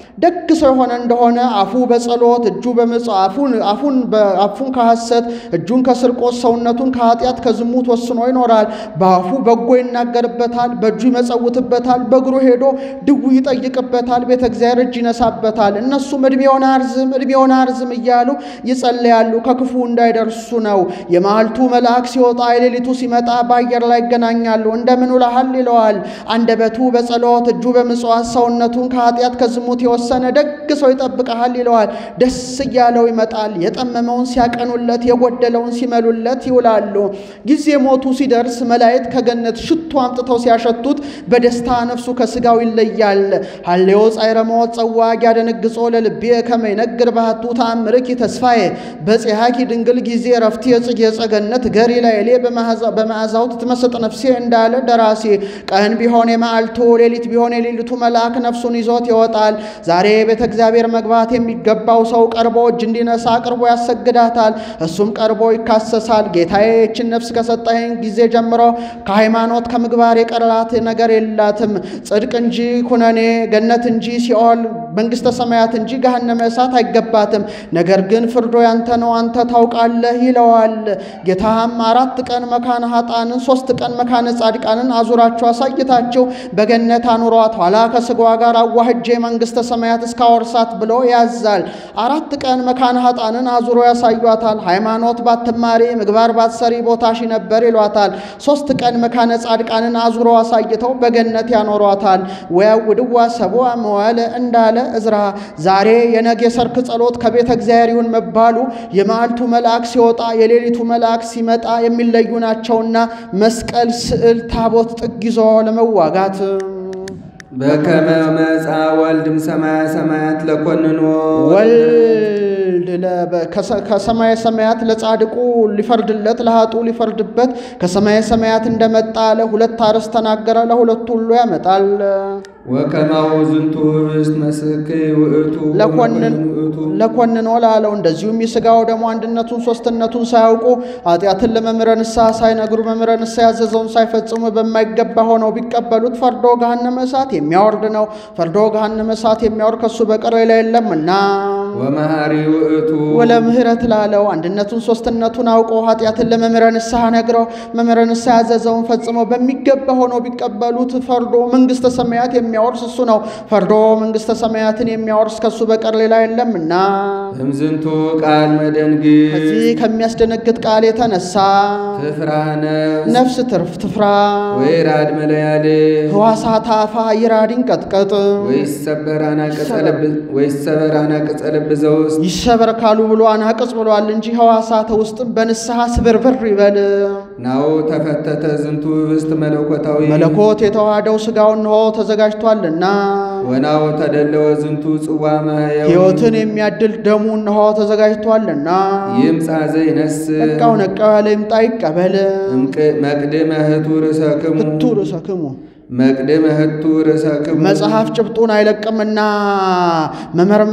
ደግ ሰው የሆነ እንደሆነ አፉ በጸሎት እጁ በመጽአፉን አፉን አፉን ከሐሰት እጁን ከስርቆት ሰውነቱን ከኃጢአት ከዝሙት ወስኖ ይኖራል። በአፉ በጎ ይናገርበታል፣ በእጁ ይመጸውትበታል፣ በእግሩ ሄዶ ድው ይጠይቅበታል፣ ቤተ እግዚአብሔር እጅ ይነሳበታል። እነሱም ዕድሜውን አርዝም ዕድሜውን አርዝም እያሉ ይጸለያሉ፣ ከክፉ እንዳይደርሱ ነው። የመዓልቱ መልአክ ሲወጣ የሌሊቱ ሲመጣ በአየር ላይ ይገናኛሉ። እንደምን ውለሃል ይለዋል። አንደበቱ በጸሎት እጁ በምጽዋት ሰውነቱን ከኃጢአት ከዝሙት የወሰ የተወሰነ ደግ ሰው ይጠብቀሃል ይለዋል። ደስ እያለው ይመጣል። የጠመመውን ሲያቀኑለት፣ የጎደለውን ሲመሉለት ይውላሉ። ጊዜ ሞቱ ሲደርስ መላእክት ከገነት ሽቱ አምጥተው ሲያሸቱት በደስታ ነፍሱ ከስጋው ይለያል። ሀሌዎ ጻዕረ ሞት ጸዋግ ያደነግጾ ለልቤ ከመይነግር ባህቱ ተአምርኪ ተስፋዬ በጽሐኪ ድንግል ጊዜ ረፍቴ የጽጌ ጸገነት ገሪ ላይሌ በመዓዛው ትመስጥ ነፍሴ እንዳለ ደራሲ ቀን ቢሆን የመዓልቱ ሌሊት ቢሆን የሌሊቱ መልአክ ነፍሱን ይዞት ይወጣል። ዛሬ ቤተ እግዚአብሔር መግባት የሚገባው ሰው ቀርቦ እጅ እንዲነሳ ቀርቦ ያሰግዳታል። እሱም ቀርቦ ይካሰሳል። ጌታዬ ይችን ነፍስ ከሰጠኸኝ ጊዜ ጀምሮ ከሃይማኖት ከምግባር የቀራት ነገር የላትም። ጽድቅ እንጂ ኩነኔ፣ ገነት እንጂ ሲኦል፣ መንግሥተ ሰማያት እንጂ ገሃነመ እሳት አይገባትም። ነገር ግን ፍርዶ ያንተ ነው፣ አንተ ታውቃለህ ይለዋል። ጌታም አራት ቀን መካነ ኃጣንን ሶስት ቀን መካነ ጻድቃንን አዙራቸው አሳይታቸው በገነት አኑሯት ኋላ ከስጋዋ ጋር አዋህጄ መንግሥተ ሰማያት እስካወርሳት ብሎ ያዛል። አራት ቀን መካነ ኃጣንን አዙሮ ያሳዩታል። ሃይማኖት ባትማሪ ምግባር ባትሰሪ ቦታሽ ነበር ይሏታል። ሶስት ቀን መካነ ጻድቃንን አዙሮ አሳይተው በገነት ያኖሯታል። ወያውድዋ ሰብአ መዋዕለ እንዳለ እዝራ ዛሬ የነገ ሰርክ ጸሎት ከቤተ እግዚአብሔር ይሁን መባሉ የመዓልቱ መልአክ ሲወጣ የሌሊቱ መልአክ ሲመጣ የሚለዩ ናቸውና መስቀል፣ ስዕል፣ ታቦት ጥግ ይዞ ለመዋጋት በከመ መጻ ወልድም ሰማያ ሰማያት ለኮንኖ ወልድ ከሰማየ ሰማያት ለጻድቁ ሊፈርድለት ለኃጡ ሊፈርድበት ከሰማየ ሰማያት እንደመጣ ለሁለት አርዕስት ተናገረ። ለሁለቱ ሁሉ ያመጣል። ወከማው ዝንቱ ህብስት መስክ ውእቱ ለኮንኖ ላለው እንደዚሁም የሥጋው ደግሞ አንድነቱን ሶስትነቱን ሳያውቁ ኃጢአትን ለመምህረ ንስሐ ሳይነግሩ መምህረ ንስሐ ያዘዘውን ሳይፈጽሙ በማይገባ ሆነው ቢቀበሉት ፈርዶ ገሃነመ እሳት የሚያወርድ ነው። ፈርዶ ገሃነመ እሳት የሚያወርድ ከሱ በቀር ሌላ የለምና ወመሐሪ ውእቱ ወለ ምህረት ላለው አንድነቱን ሶስትነቱን አውቀው ኃጢአትን ለመምህረ ንስሐ ነግረው መምህረ ንስሐ ያዘዘውን ፈጽመው በሚገባ ሆነው ቢቀበሉት ፈርዶ መንግሥተ ሰማያት የሚያወርስ እሱ ነው። ፈርዶ መንግሥተ ሰማያትን የሚያወርስ ከሱ በቀር ሌላ የለምና እምዝንቱ ቃል መደንግጥ ከዚህ ከሚያስደነግጥ ቃል የተነሳ ትፍራ ነፍስ ነፍስ ትርፍ ትፍራ፣ ወይራድ መለያል ሕዋሳት አፋ ይራድ ይንቀጥቀጥ፣ ወይሰበር አናቅጸ ልብ ወይሰበር አናቅጸ ልብ ዘውስጥ ይሰበር ካሉ ብሎ አናቅጽ ብሏል እንጂ ሕዋሳተ ውስጥም በንስሐ ስብርብር ይበል። ናው ተፈተተ ዝንቱ ህብስት መለኮታዊ መለኮት የተዋሃደው ሥጋው እንሆ ተዘጋጅቷልና ወናው ተደለወ ዝንቱ ጽዋ ማህየው ሕይወትን የሚያድል ደሙ እንሆ ተዘጋጅቷልና ይምጻ ዘይነስ ነቃው ነቃው ያለ ይምጣ ይቀበል። መቅድመ ህቱ ርሰክሙ እቱ ርሰክሙ መቅድመ ህቱ ርሰክሙ መጽሐፍ ጭብጡን አይለቅምና መመርም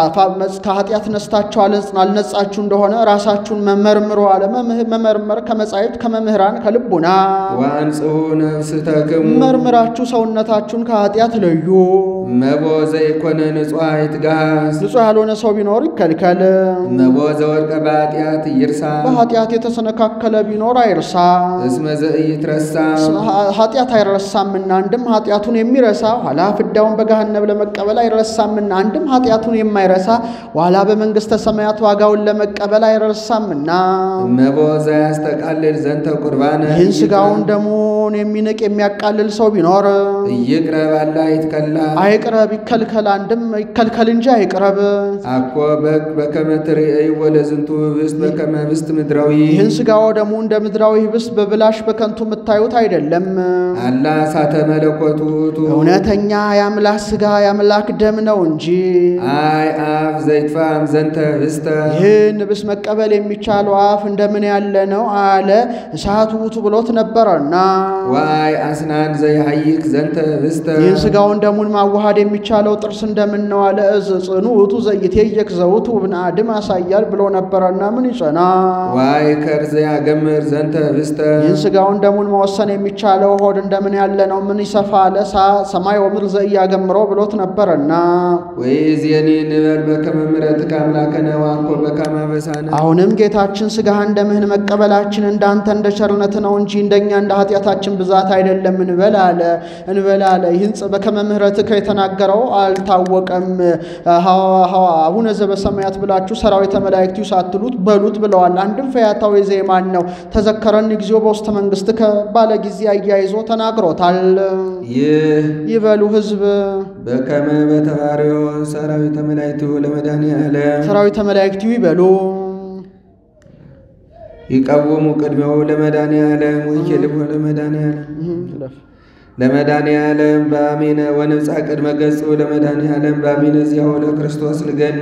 ከኃጢአት ነስታችሁ አልነጻችሁ እንደሆነ ራሳችሁን መመርምሩ አለ። መመርመር ከመጻሕፍት ከመምህራን ከልቡና ወአንጽሑ ነፍስተክሙ መርምራችሁ ሰውነታችሁን ከኃጢአት ለዩ። መቦ ዘይኮነ ንጹሐ ይትጋሃስ ንጹሕ ያልሆነ ሰው ቢኖር ይከልከል። መቦ ዘወድቀ በኃጢአት ይርሳ በኃጢአት የተሰነካከለ ቢኖር አይርሳ። እስመ ዘኢይትረሳ ኃጢአት አይረሳምና አንድም ኃጢአቱን የሚረሳ ኋላ ፍዳውን በገሃነብ ለመቀበል አይረሳምና አንድም ኃጢአቱን የማይረሳ ኋላ በመንግሥተ ሰማያት ዋጋውን ለመቀበል አይረሳምና መቦ ዘያስተቃልል ዘንተ ቁርባነ ይህን ሥጋውን ደሙን የሚንቅ የሚያቃልል ሰው ቢኖር እይቅረብ አላ ይትከላ አይቅረብ ይከልከል። አንድም ይከልከል እንጂ አይቅረብ። አኮ በግ በከመ ትርእይ ወለ ዝንቱ ህብስት በከመ ህብስት ምድራዊ ይህን ሥጋው ደሙ እንደ ምድራዊ ህብስት በብላሽ በከንቱ የምታዩት አይደለም። አላ እሳተ ሙላተ መለኮቱ ውእቱ እውነተኛ የአምላክ ሥጋ የአምላክ ደም ነው እንጂ አይ አፍ ዘይትፋም ዘንተ ህብስተ ይህን ንብስ መቀበል የሚቻለው አፍ እንደምን ያለ ነው አለ እሳት ውእቱ ብሎት ነበረና ዋይ አስናን ዘይሃይክ ዘንተ ህብስተ ይህን ሥጋውን ደሙን ማዋሃድ የሚቻለው ጥርስ እንደምን ነው አለ እዝ ጽኑ ውእቱ ዘይቴየክ ዘውቱ ብንአድም ያሳያል ብሎ ነበረና ምን ይጸና ዋይ ከርዘ ያገምር ዘንተ ህብስተ ይህን ሥጋውን ደሙን መወሰን የሚቻለው ሆድ እንደምን ያለ ነው ምን ይሰፋ አለ ሳ- ሰማይ ወምድር ዘኢያገምሮ ብሎት ነበረና ወይእዜኒ ንበል በከመ ምሕረትከ አምላከነ ዋኮ በከመ አበሳነ አሁንም ጌታችን ሥጋህን ደምህን መቀበላችን እንዳንተ እንደ ቸርነት ነው እንጂ እንደኛ እንደ ኃጢአታችን ብዛት አይደለም እንበል አለ እንበል አለ ይህን ጽ- በከመ ምሕረትከ የተናገረው አልታወቀም ሐዋ- ሐዋ- አቡነ ዘበሰማያት ብላችሁ ሰራዊተ መላእክቲው ሳትሉት በሉት ብለዋል አንድም ፈያታዊ ዜማን ነው ተዘከረኒ ጊዜው በውስተ መንግሥት ከባለ ጊዜ አያይዞ ተናግሮታል ይህ ይበሉ ሕዝብ በከመ በተባርዮ ሰራዊተ መላእክቱ ለመድኃኔዓለም ሰራዊተ መላእክቲው ይበሉ ይቀውሙ ቅድሜው ለመድኃኔዓለም ወይኬልዎ ለመድኃኔዓለም ለመድኃኔዓለም በአሜነ ወንብፃ ቅድመ ገጹ ለመድኃኔዓለም በአሜነ ዚያሁ ለክርስቶስ ልገኒ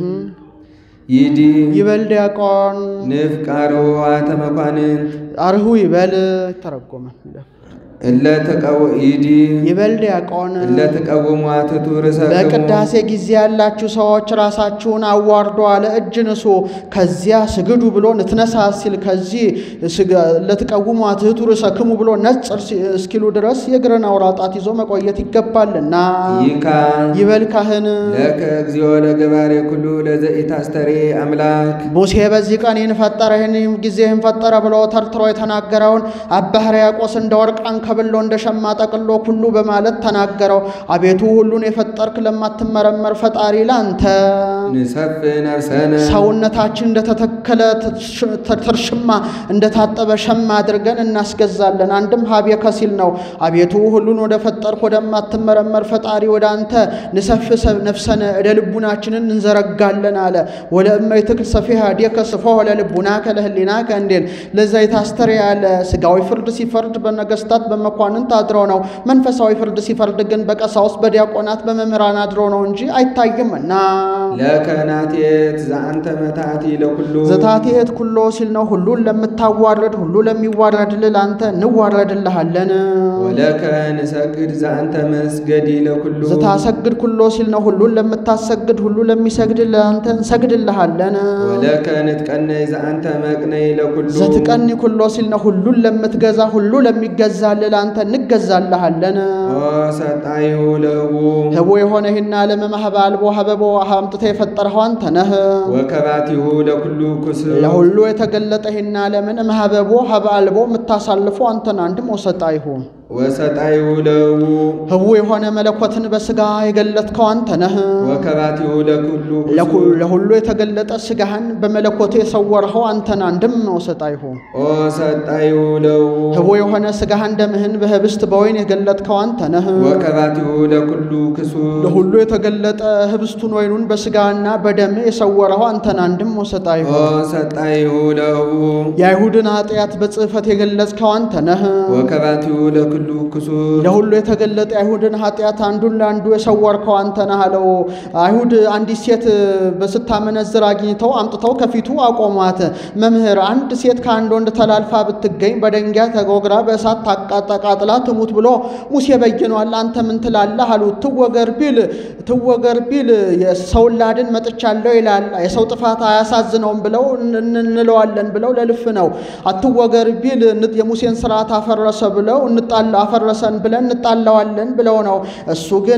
ይዲ ይበል ዲያቆን ንፍቃሮ ዋተ መኳንንት አርሁ ይበል ይተረጎማል እለ ተቀው ይዲ ይበል ዲያቆን እለ ተቀውሙ አትቱ ርእሰክሙ በቅዳሴ ጊዜ ያላችሁ ሰዎች ራሳችሁን አዋርዶ አለ እጅ ንሱ ከዚያ ስግዱ ብሎ ንትነሳ ሲል ከዚህ ስግ- ለትቀውሙ አትሕቱ ርእሰክሙ ብሎ ነጽር ሲ- እስኪሉ ድረስ የእግርን አውራ ጣት ይዞ መቆየት ይገባልና ይካ ይበል ካህን ለከ እግዚኦ ለገባሬ ኩሉ ለዘኢታስተሬ አምላክ ሙሴ በዚህ ቀን ይህን ፈጠረ ይህን ጊዜ ይህን ፈጠረ ብሎ ተርትሮ የተናገረውን አባ ሕርያቆስ እንደ ወርቅ አንከብሎ እንደ ሸማ ጠቅሎ ኩሉ በማለት ተናገረው። አቤቱ ሁሉን የፈጠርክ ለማትመረመር ፈጣሪ ላንተ ንሰፍ ነፍሰነ ሰውነታችን እንደተተከለ ተርሽማ እንደታጠበ ሸማ አድርገን እናስገዛለን። አንድም ሀቤ ከሲል ነው። አቤቱ ሁሉን ወደ ፈጠርክ ወደማትመረመር ፈጣሪ ወደ አንተ ንሰፍ ሰብ ነፍሰነ እደ ልቡናችንን እንዘረጋለን አለ። ወለእመይ ትክል ሰፊሃ ዴከ ስፎ ለልቡና ከለህሊና ከእንዴል ለዛ የታስተር ያለ ስጋዊ ፍርድ ሲፈርድ በነገስታት በመኳንንት አድሮ ነው። መንፈሳዊ ፍርድ ሲፈርድ ግን በቀሳውስት በዲያቆናት በመምህራን አድሮ ነው እንጂ አይታይምና ለከናቴት ዘአንተ መታቲ ለኩሉ ዘታቴት ኩሎ ሲል ነው። ሁሉን ለምታዋርድ ሁሉ ለሚዋረድልህ ለአንተ እንዋረድልሃለን። ወለከ ንሰግድ ዘአንተ መስገዲ ለኩሉ ዘታሰግድ ኩሎ ሲል ነው። ሁሉን ለምታሰግድ ሁሉ ለሚሰግድ ለአንተ እንሰግድልሃለን። ወለከ ንትቀነይ ዘአንተ መቅነይ ለኩሉ ዘትቀኒ ኩሎ ሲል ነው። ሁሉን ለምትገዛ ሁሉ ለሚገዛልህ ለአንተ እንገዛልሃለን። ወሰጣይሁ ለቡ ህቦ የሆነ ይህና ዓለም ማህበ አልቦ ሀበቦ አምጥተህ የፈጠርኸው አንተ ነህ። ወከባቲሁ ለኩሉ ኩስብ ለሁሉ የተገለጠ ይህና ዓለምን ማህበቦ ሀበ አልቦ የምታሳልፈው አንተን አንድም ወሰጣ ይሁን ወሰጣይሁ ለቡ ህቡ የሆነ መለኮትን በስጋ የገለጥከው አንተ ነህ። ወከባቲሁ ለኩሉ ለኩ- ኩስብ ለሁሉ የተገለጠ ስጋህን በመለኮቱ የሰወርኸው አንተን አንድም ወሰጣ ይሁን ወሰጣይሁ ለቡ ህቡ የሆነ ስጋህን ደምህን በህብስት በወይን የገለጥከው አንተ ነህ። ወከባቲሁ ለኩሉ ክሱብ ለሁሉ የተገለጠ ህብስቱን ወይኑን በስጋና በደም የሰወረኸው አንተን አንድም ወሰጣ ይሁን ወሰጣይሁ ለቡ የአይሁድን ኃጢአት በጽሕፈት የገለጽከው አንተ ነህ። ወከባቲሁ ለኩሉ ክሱብ ለሁሉ የተገለጠ አይሁድን ኃጢአት አንዱን ለአንዱ የሰወርከው አንተ ነህ አለው። አይሁድ አንዲት ሴት በስታመነዝር አግኝተው አምጥተው ከፊቱ አቆሟት። መምህር፣ አንድ ሴት ከአንድ ወንድ ተላልፋ ብትገኝ በደንጊያ ተጎግራ በእሳት ታቃጠቃጥላ ትሙት ብሎ ሙሴ በይኗል። አንተ ምን ትላለህ አሉት። ትወገር ቢል ትወገር ቢል የሰውን ላድን መጥቻለሁ ይላል። የሰው ጥፋት አያሳዝነውም ብለው እን- እንለዋለን ብለው ለልፍ ነው። አትወገር ቢል ን- የሙሴን ስርዓት አፈረሰ ብለው እንጣላ አፈረሰን ብለን እንጣላዋለን ብለው ነው። እሱ ግን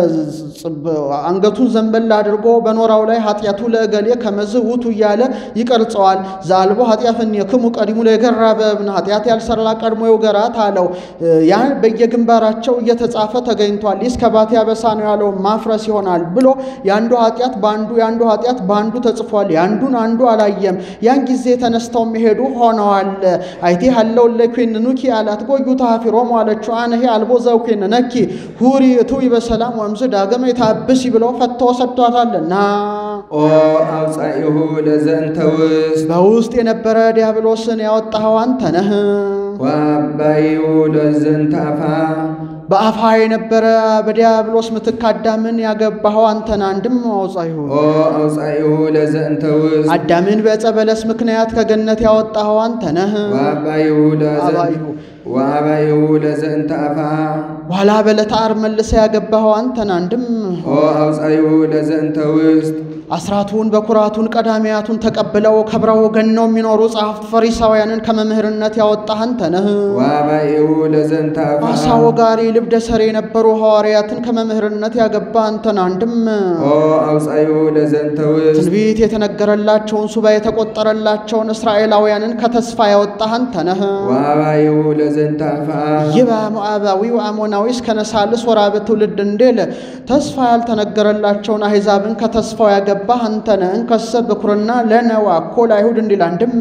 ጽ- አንገቱን ዘንበል አድርጎ በኖራው ላይ ኃጢአቱ ለእገሌ ከመዝህ ውቱ እያለ ይቀርጸዋል። ዛልቦ ኃጢአትን የክሙ ቀዲሙ ለገራ በእብን ኃጢአት ያልሰራ ቀድሞ ይውገራት አለው። ያን በየግንባራቸው እየተጻፈ ተገኝቷል። ይህ ከባቴ አበሳ ነው ያለው ማፍረስ ይሆናል ብሎ የአንዱ ኃጢአት በአንዱ የአንዱ ኃጢአት በአንዱ ተጽፏል። የአንዱን አንዱ አላየም። ያን ጊዜ ተነስተው የሚሄዱ ሆነዋል። አይቴ ሀለው ለኩንኑኪ አላት ጎዩ ታፊሮም አለችው አነሄ አልቦ ዘውኩን ነኪ ሁሪ እቱይ በሰላም ወምዝ ዳግመ የታብሲ ብሎ ፈቶ ሰጥቷታልና ኦ አውፃኢሁ ለዘንተ ውስጥ በውስጥ የነበረ ዲያብሎስን ያወጣኸው አንተ ነህ። ወአባይሁ ለዘንታፋ በአፋ የነበረ በዲያብሎስ ምትክ አዳምን ያገባኸው አንተን አንድም አውፃይሁ ኦ አውፃኢሁ ለዘእንተ ውስጥ አዳምን በዕፀ በለስ ምክንያት ከገነት ያወጣኸው አንተ ነህ። ወአባይሁ አባይሁ ወአባይሁ ለዘእንተ አፋ በኋላ በዕለተ ዓርብ መልሰህ ያገባኸው አንተን አንድም ኦ አውፃኢሁ ለዘእንተ ውስጥ አስራቱን በኩራቱን ቀዳሚያቱን ተቀብለው ከብረው ገነው የሚኖሩ ጸሐፍት ፈሪሳውያንን ከመምህርነት ያወጣህ አንተ ነህ። ወአባይሁ ለዘእንተ አፋ አሳ ወጋሪ ልብደ ሰሪ የነበሩ ሐዋርያትን ከመምህርነት ያገባ አንተን አንድም ኦ አውፃኢሁ ለዘእንተ ውስጥ ትንቢት የተነገረላቸውን ሱባ የተቆጠረላቸውን እስራኤላውያንን ከተስፋ ያወጣህ አንተ ነህ። ወአባይሁ ለዘእንተ አፋ ይባ ሞዓባዊ ወአሞናዊ እስከ ነሳልስ ወራብ ትውልድ እንዴል ተስፋ ያልተነገረላቸውን አሕዛብን ከተስፋው ያገባህ አንተ ነህ። እንከሰ በኩርና ለነዋ እኮ ለአይሁድ እንዲል አንድም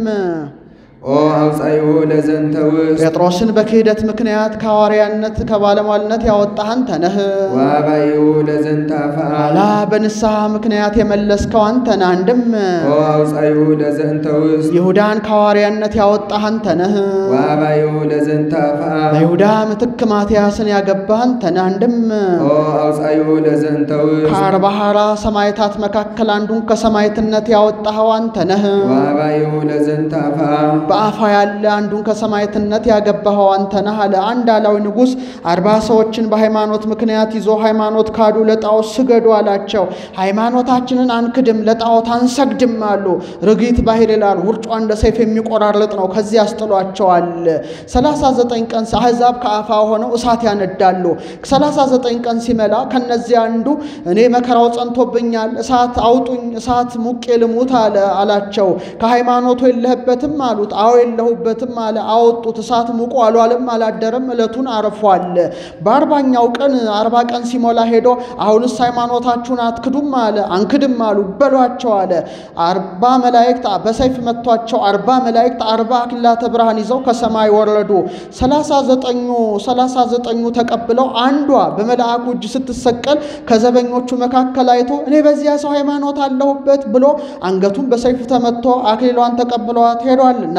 ኦ አውፃኢሁ ለዘእንተ ውስጥ ጴጥሮስን በክህደት ምክንያት ከሐዋርያነት ከባለሟልነት ያወጣህ አንተ ነህ። ወአባይሁ ለዘእንተ አፋ ኋላ በንስሐ ምክንያት የመለስከው አንተ ነህ። አንድም ኦ አውፃኢሁ ለዘእንተ ውስጥ ይሁዳን ከሐዋርያነት ያወጣህ አንተ ነህ። ወአባይሁ ለዘእንተ አፋ በይሁዳ ምትክ ማትያስን ያገባህ አንተ ነህ። አንድም ኦ አውፃኢሁ ለዘእንተ ውስጥ ከአርባ ሐራ ሰማዕታት መካከል አንዱን ከሰማዕትነት ያወጣኸው አንተ ነህ። ወአባይሁ ለዘእንተ አፋ በአፋ ያለ አንዱን ከሰማዕትነት ያገባኸው አንተ ነህ አለ። አንድ አላዊ ንጉሥ አርባ ሰዎችን በሃይማኖት ምክንያት ይዞ ሃይማኖት ካዱ፣ ለጣዖት ስገዱ አላቸው። ሃይማኖታችንን አንክድም፣ ለጣዖት አንሰግድም አሉ። ርግት ባሕር ይላል፣ ውርጯ እንደ ሰይፍ የሚቆራርጥ ነው። ከዚህ ያስጥሏቸዋል። ሰላሳ ዘጠኝ ቀን አሕዛብ ከአፋ ሆነው እሳት ያነዳሉ። ሰላሳ ዘጠኝ ቀን ሲመላ ከነዚህ አንዱ እኔ መከራው ጸንቶብኛል፣ እሳት አውጡኝ፣ እሳት ሙቄ ልሙት አለ አላቸው። ከሃይማኖቱ የለህበትም አሉት። አዎ የለሁበትም አለ። አወጡት። እሳት ሙቆ አልዋለም አላደረም፣ ዕለቱን አርፏል። በአርባኛው ቀን አርባ ቀን ሲሞላ ሄዶ አሁንስ ሃይማኖታችሁን አትክዱም አለ። አንክድም አሉ። በሏቸው አለ። አርባ መላእክት በሰይፍ መቷቸው። አርባ መላእክት አርባ አክሊላተ ብርሃን ይዘው ከሰማይ ወረዱ። ሰላሳ ዘጠኙ ሰላሳ ዘጠኙ ተቀብለው አንዷ በመልአኩ እጅ ስትሰቀል ከዘበኞቹ መካከል አይቶ እኔ በዚያ ሰው ሃይማኖት አለሁበት ብሎ አንገቱን በሰይፍ ተመቶ አክሊሏን ተቀብለዋት ሄዷልና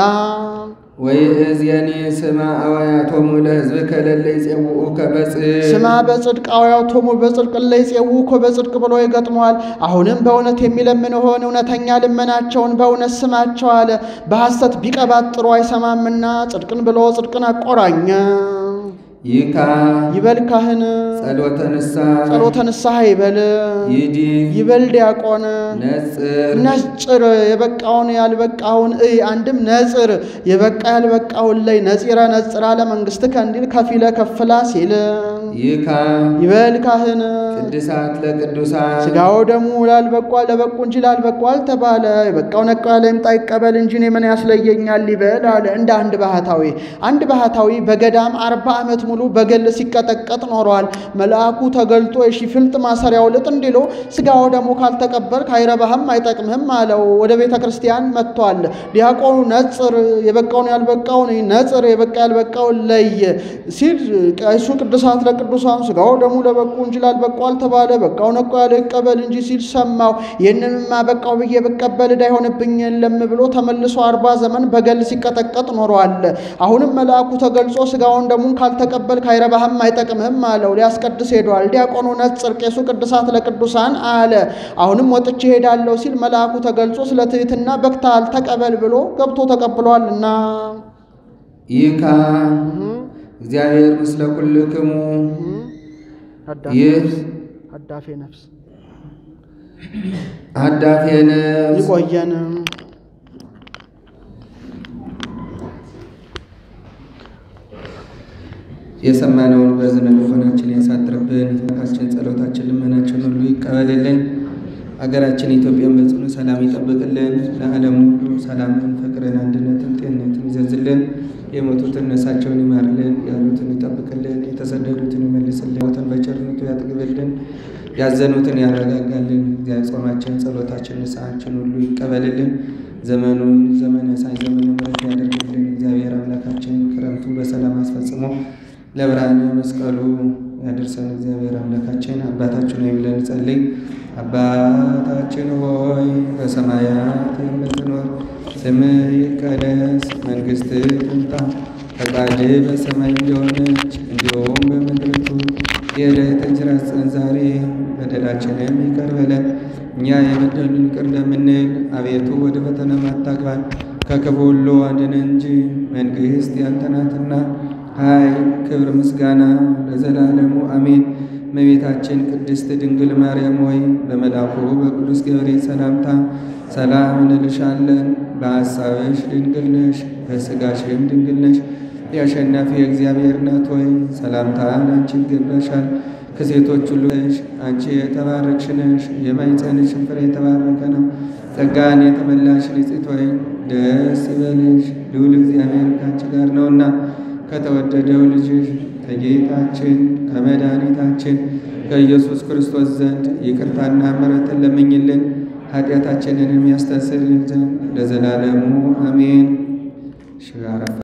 ወይእዜኒ ስማ አዋያቶሙ ለሕዝብከ ለለ ይጼውዑከ በጽድቅ ስማ በጽድቅ አውያቶሙ በጽድቅ እለ ይጼውዑከ በጽድቅ ብሎ ይገጥመዋል። አሁንም በእውነት የሚለምን ሆን እውነተኛ ልመናቸውን በእውነት ስማቸው አለ። በሐሰት ቢቀባጥሩ አይሰማምና ጽድቅን ብሎ ጽድቅን አቆራኘ። ይካ ይበል ካህን ጸሎተ ንስሐ ጸሎተ ንስሐ ይበል ይዲ ይበል ዲያቆን ነጽር ነጽር የበቃውን ያልበቃውን እይ አንድም ነጽር የበቃ ያልበቃውን ላይ ነጺረ ነጽራ ለመንግሥትከ እንዲል ከፊለ ከፍላ ሲል ይካ ይበል ካህን ቅድሳት ለቅዱሳን ስጋው ደሙ ላልበቋ ለበቁ እንጂ ላልበቁ አልተባለ። የበቃው ነቃ ያለ ይምጣ ይቀበል እንጂ እኔ ምን ያስለየኛል ይበል አለ። እንደ አንድ ባህታዊ አንድ ባህታዊ በገዳም አርባ ዓመት ሙሉ በገል ሲቀጠቀጥ ኖሯል። መልአኩ ተገልጦ የሺ ፍልጥ ማሰሪያው ልጥ እንዲሎ ስጋው ደሙ ካልተቀበልክ አይረባህም አይጠቅምህም አለው። ወደ ቤተ ክርስቲያን መጥቷል። ዲያቆኑ ነጽር የበቃውን ያልበቃውን ነጽር የበቃ ያልበቃውን ለይ ሲል ቀይሱ ቅዱሳት ለቅዱሳን ስጋው ደሙ ለበቁ እንጂ ላልበቁ አልተባለ። በቃው ነቃ ያለ ይቀበል እንጂ ሲል ሰማው። ይህንንማ በቃው ብዬ ብቀበል ዕዳ ይሆንብኝ የለም ብሎ ተመልሶ አርባ ዘመን በገል ሲቀጠቀጥ ኖሯል። አሁንም መልአኩ ተገልጾ ስጋውን ደሙን ካልተቀበልክ አይረባህም አይጠቅምህም አለው። ሊያስቀድስ ሄዷል። ዲያቆኑ ነጽር፣ ቄሱ ቅዱሳት ለቅዱሳን አለ። አሁንም ወጥቼ ሄዳለሁ ሲል መልአኩ ተገልጾ ስለ ትሕትና በክታል ተቀበል ብሎ ገብቶ ተቀብሏልና ይካ እግዚአብሔር ምስለ ኩልክሙ ይህ አዳፌ ነፍስ አዳፌ ነፍስ ይቆየን። የሰማነውን በዝነ ልቦናችን ያሳድርብን። ካችን ጸሎታችን፣ ልመናችን ሁሉ ይቀበልልን። አገራችን ኢትዮጵያን በጽኑ ሰላም ይጠብቅልን። ለዓለም ሁሉ ሰላምን፣ ፍቅርን፣ አንድነትን፣ ጤንነትን ይዘዝልን። የሞቱትን ነፍሳቸውን ይማርልን፣ ያሉትን ይጠብቅልን፣ የተሰደዱትን ይመልስልን፣ ሞትን በቸርነቱ ያጥግብልን፣ ያዘኑትን ያረጋጋልን። እግዚአብሔር ጾማችን፣ ጸሎታችን፣ ንስሐችን ሁሉ ይቀበልልን። ዘመኑን ዘመነ ሳይ ዘመነ ምሕረት ያደርግልን። እግዚአብሔር አምላካችን ክረምቱን በሰላም አስፈጽሞ ለብርሃነ መስቀሉ ያደርሰን። እግዚአብሔር አምላካችን አባታችን ሆይ ብለን ጸልይ። አባታችን ሆይ በሰማያት የምትኖር ስምህ ይቀደስ፣ መንግሥትህ ትምጣ፣ ፈቃድህ በሰማይ እንደሆነች እንዲሁም በምድር ትሁን። የዕለት እንጀራችንን ስጠን ዛሬ፣ በደላችንም ይቅር በለን እኛ የበደሉንን ይቅር እንደምንል። አቤቱ ወደ ፈተና አታግባን ከክፉ ሁሉ አድነን እንጂ መንግሥት ያንተ ናትና፣ ኃይል፣ ክብር፣ ምስጋና ለዘላለሙ አሜን። እመቤታችን ቅድስት ድንግል ማርያም ሆይ በመልአኩ በቅዱስ ገብርኤል ሰላምታ ሰላም እንልሻለን። በሐሳብሽ ድንግል ነሽ፣ በሥጋሽም ድንግል ነሽ። የአሸናፊ የእግዚአብሔር እናት ሆይ ሰላምታ ለአንቺ ይገባሻል። ከሴቶች ሁሉ አንቺ የተባረክሽ ነሽ፣ የማኅፀንሽም ፍሬ የተባረከ ነው። ጸጋን የተመላሽ ንጽሕት ሆይ ደስ ይበልሽ፣ ልዑል እግዚአብሔር ከአንቺ ጋር ነውና ከተወደደው ልጅሽ ከጌታችን ከመድኃኒታችን ከኢየሱስ ክርስቶስ ዘንድ ይቅርታና ምሕረትን ለምኝልን ኃጢአታችንን የሚያስተሰርይልን ዘንድ ለዘላለሙ አሜን።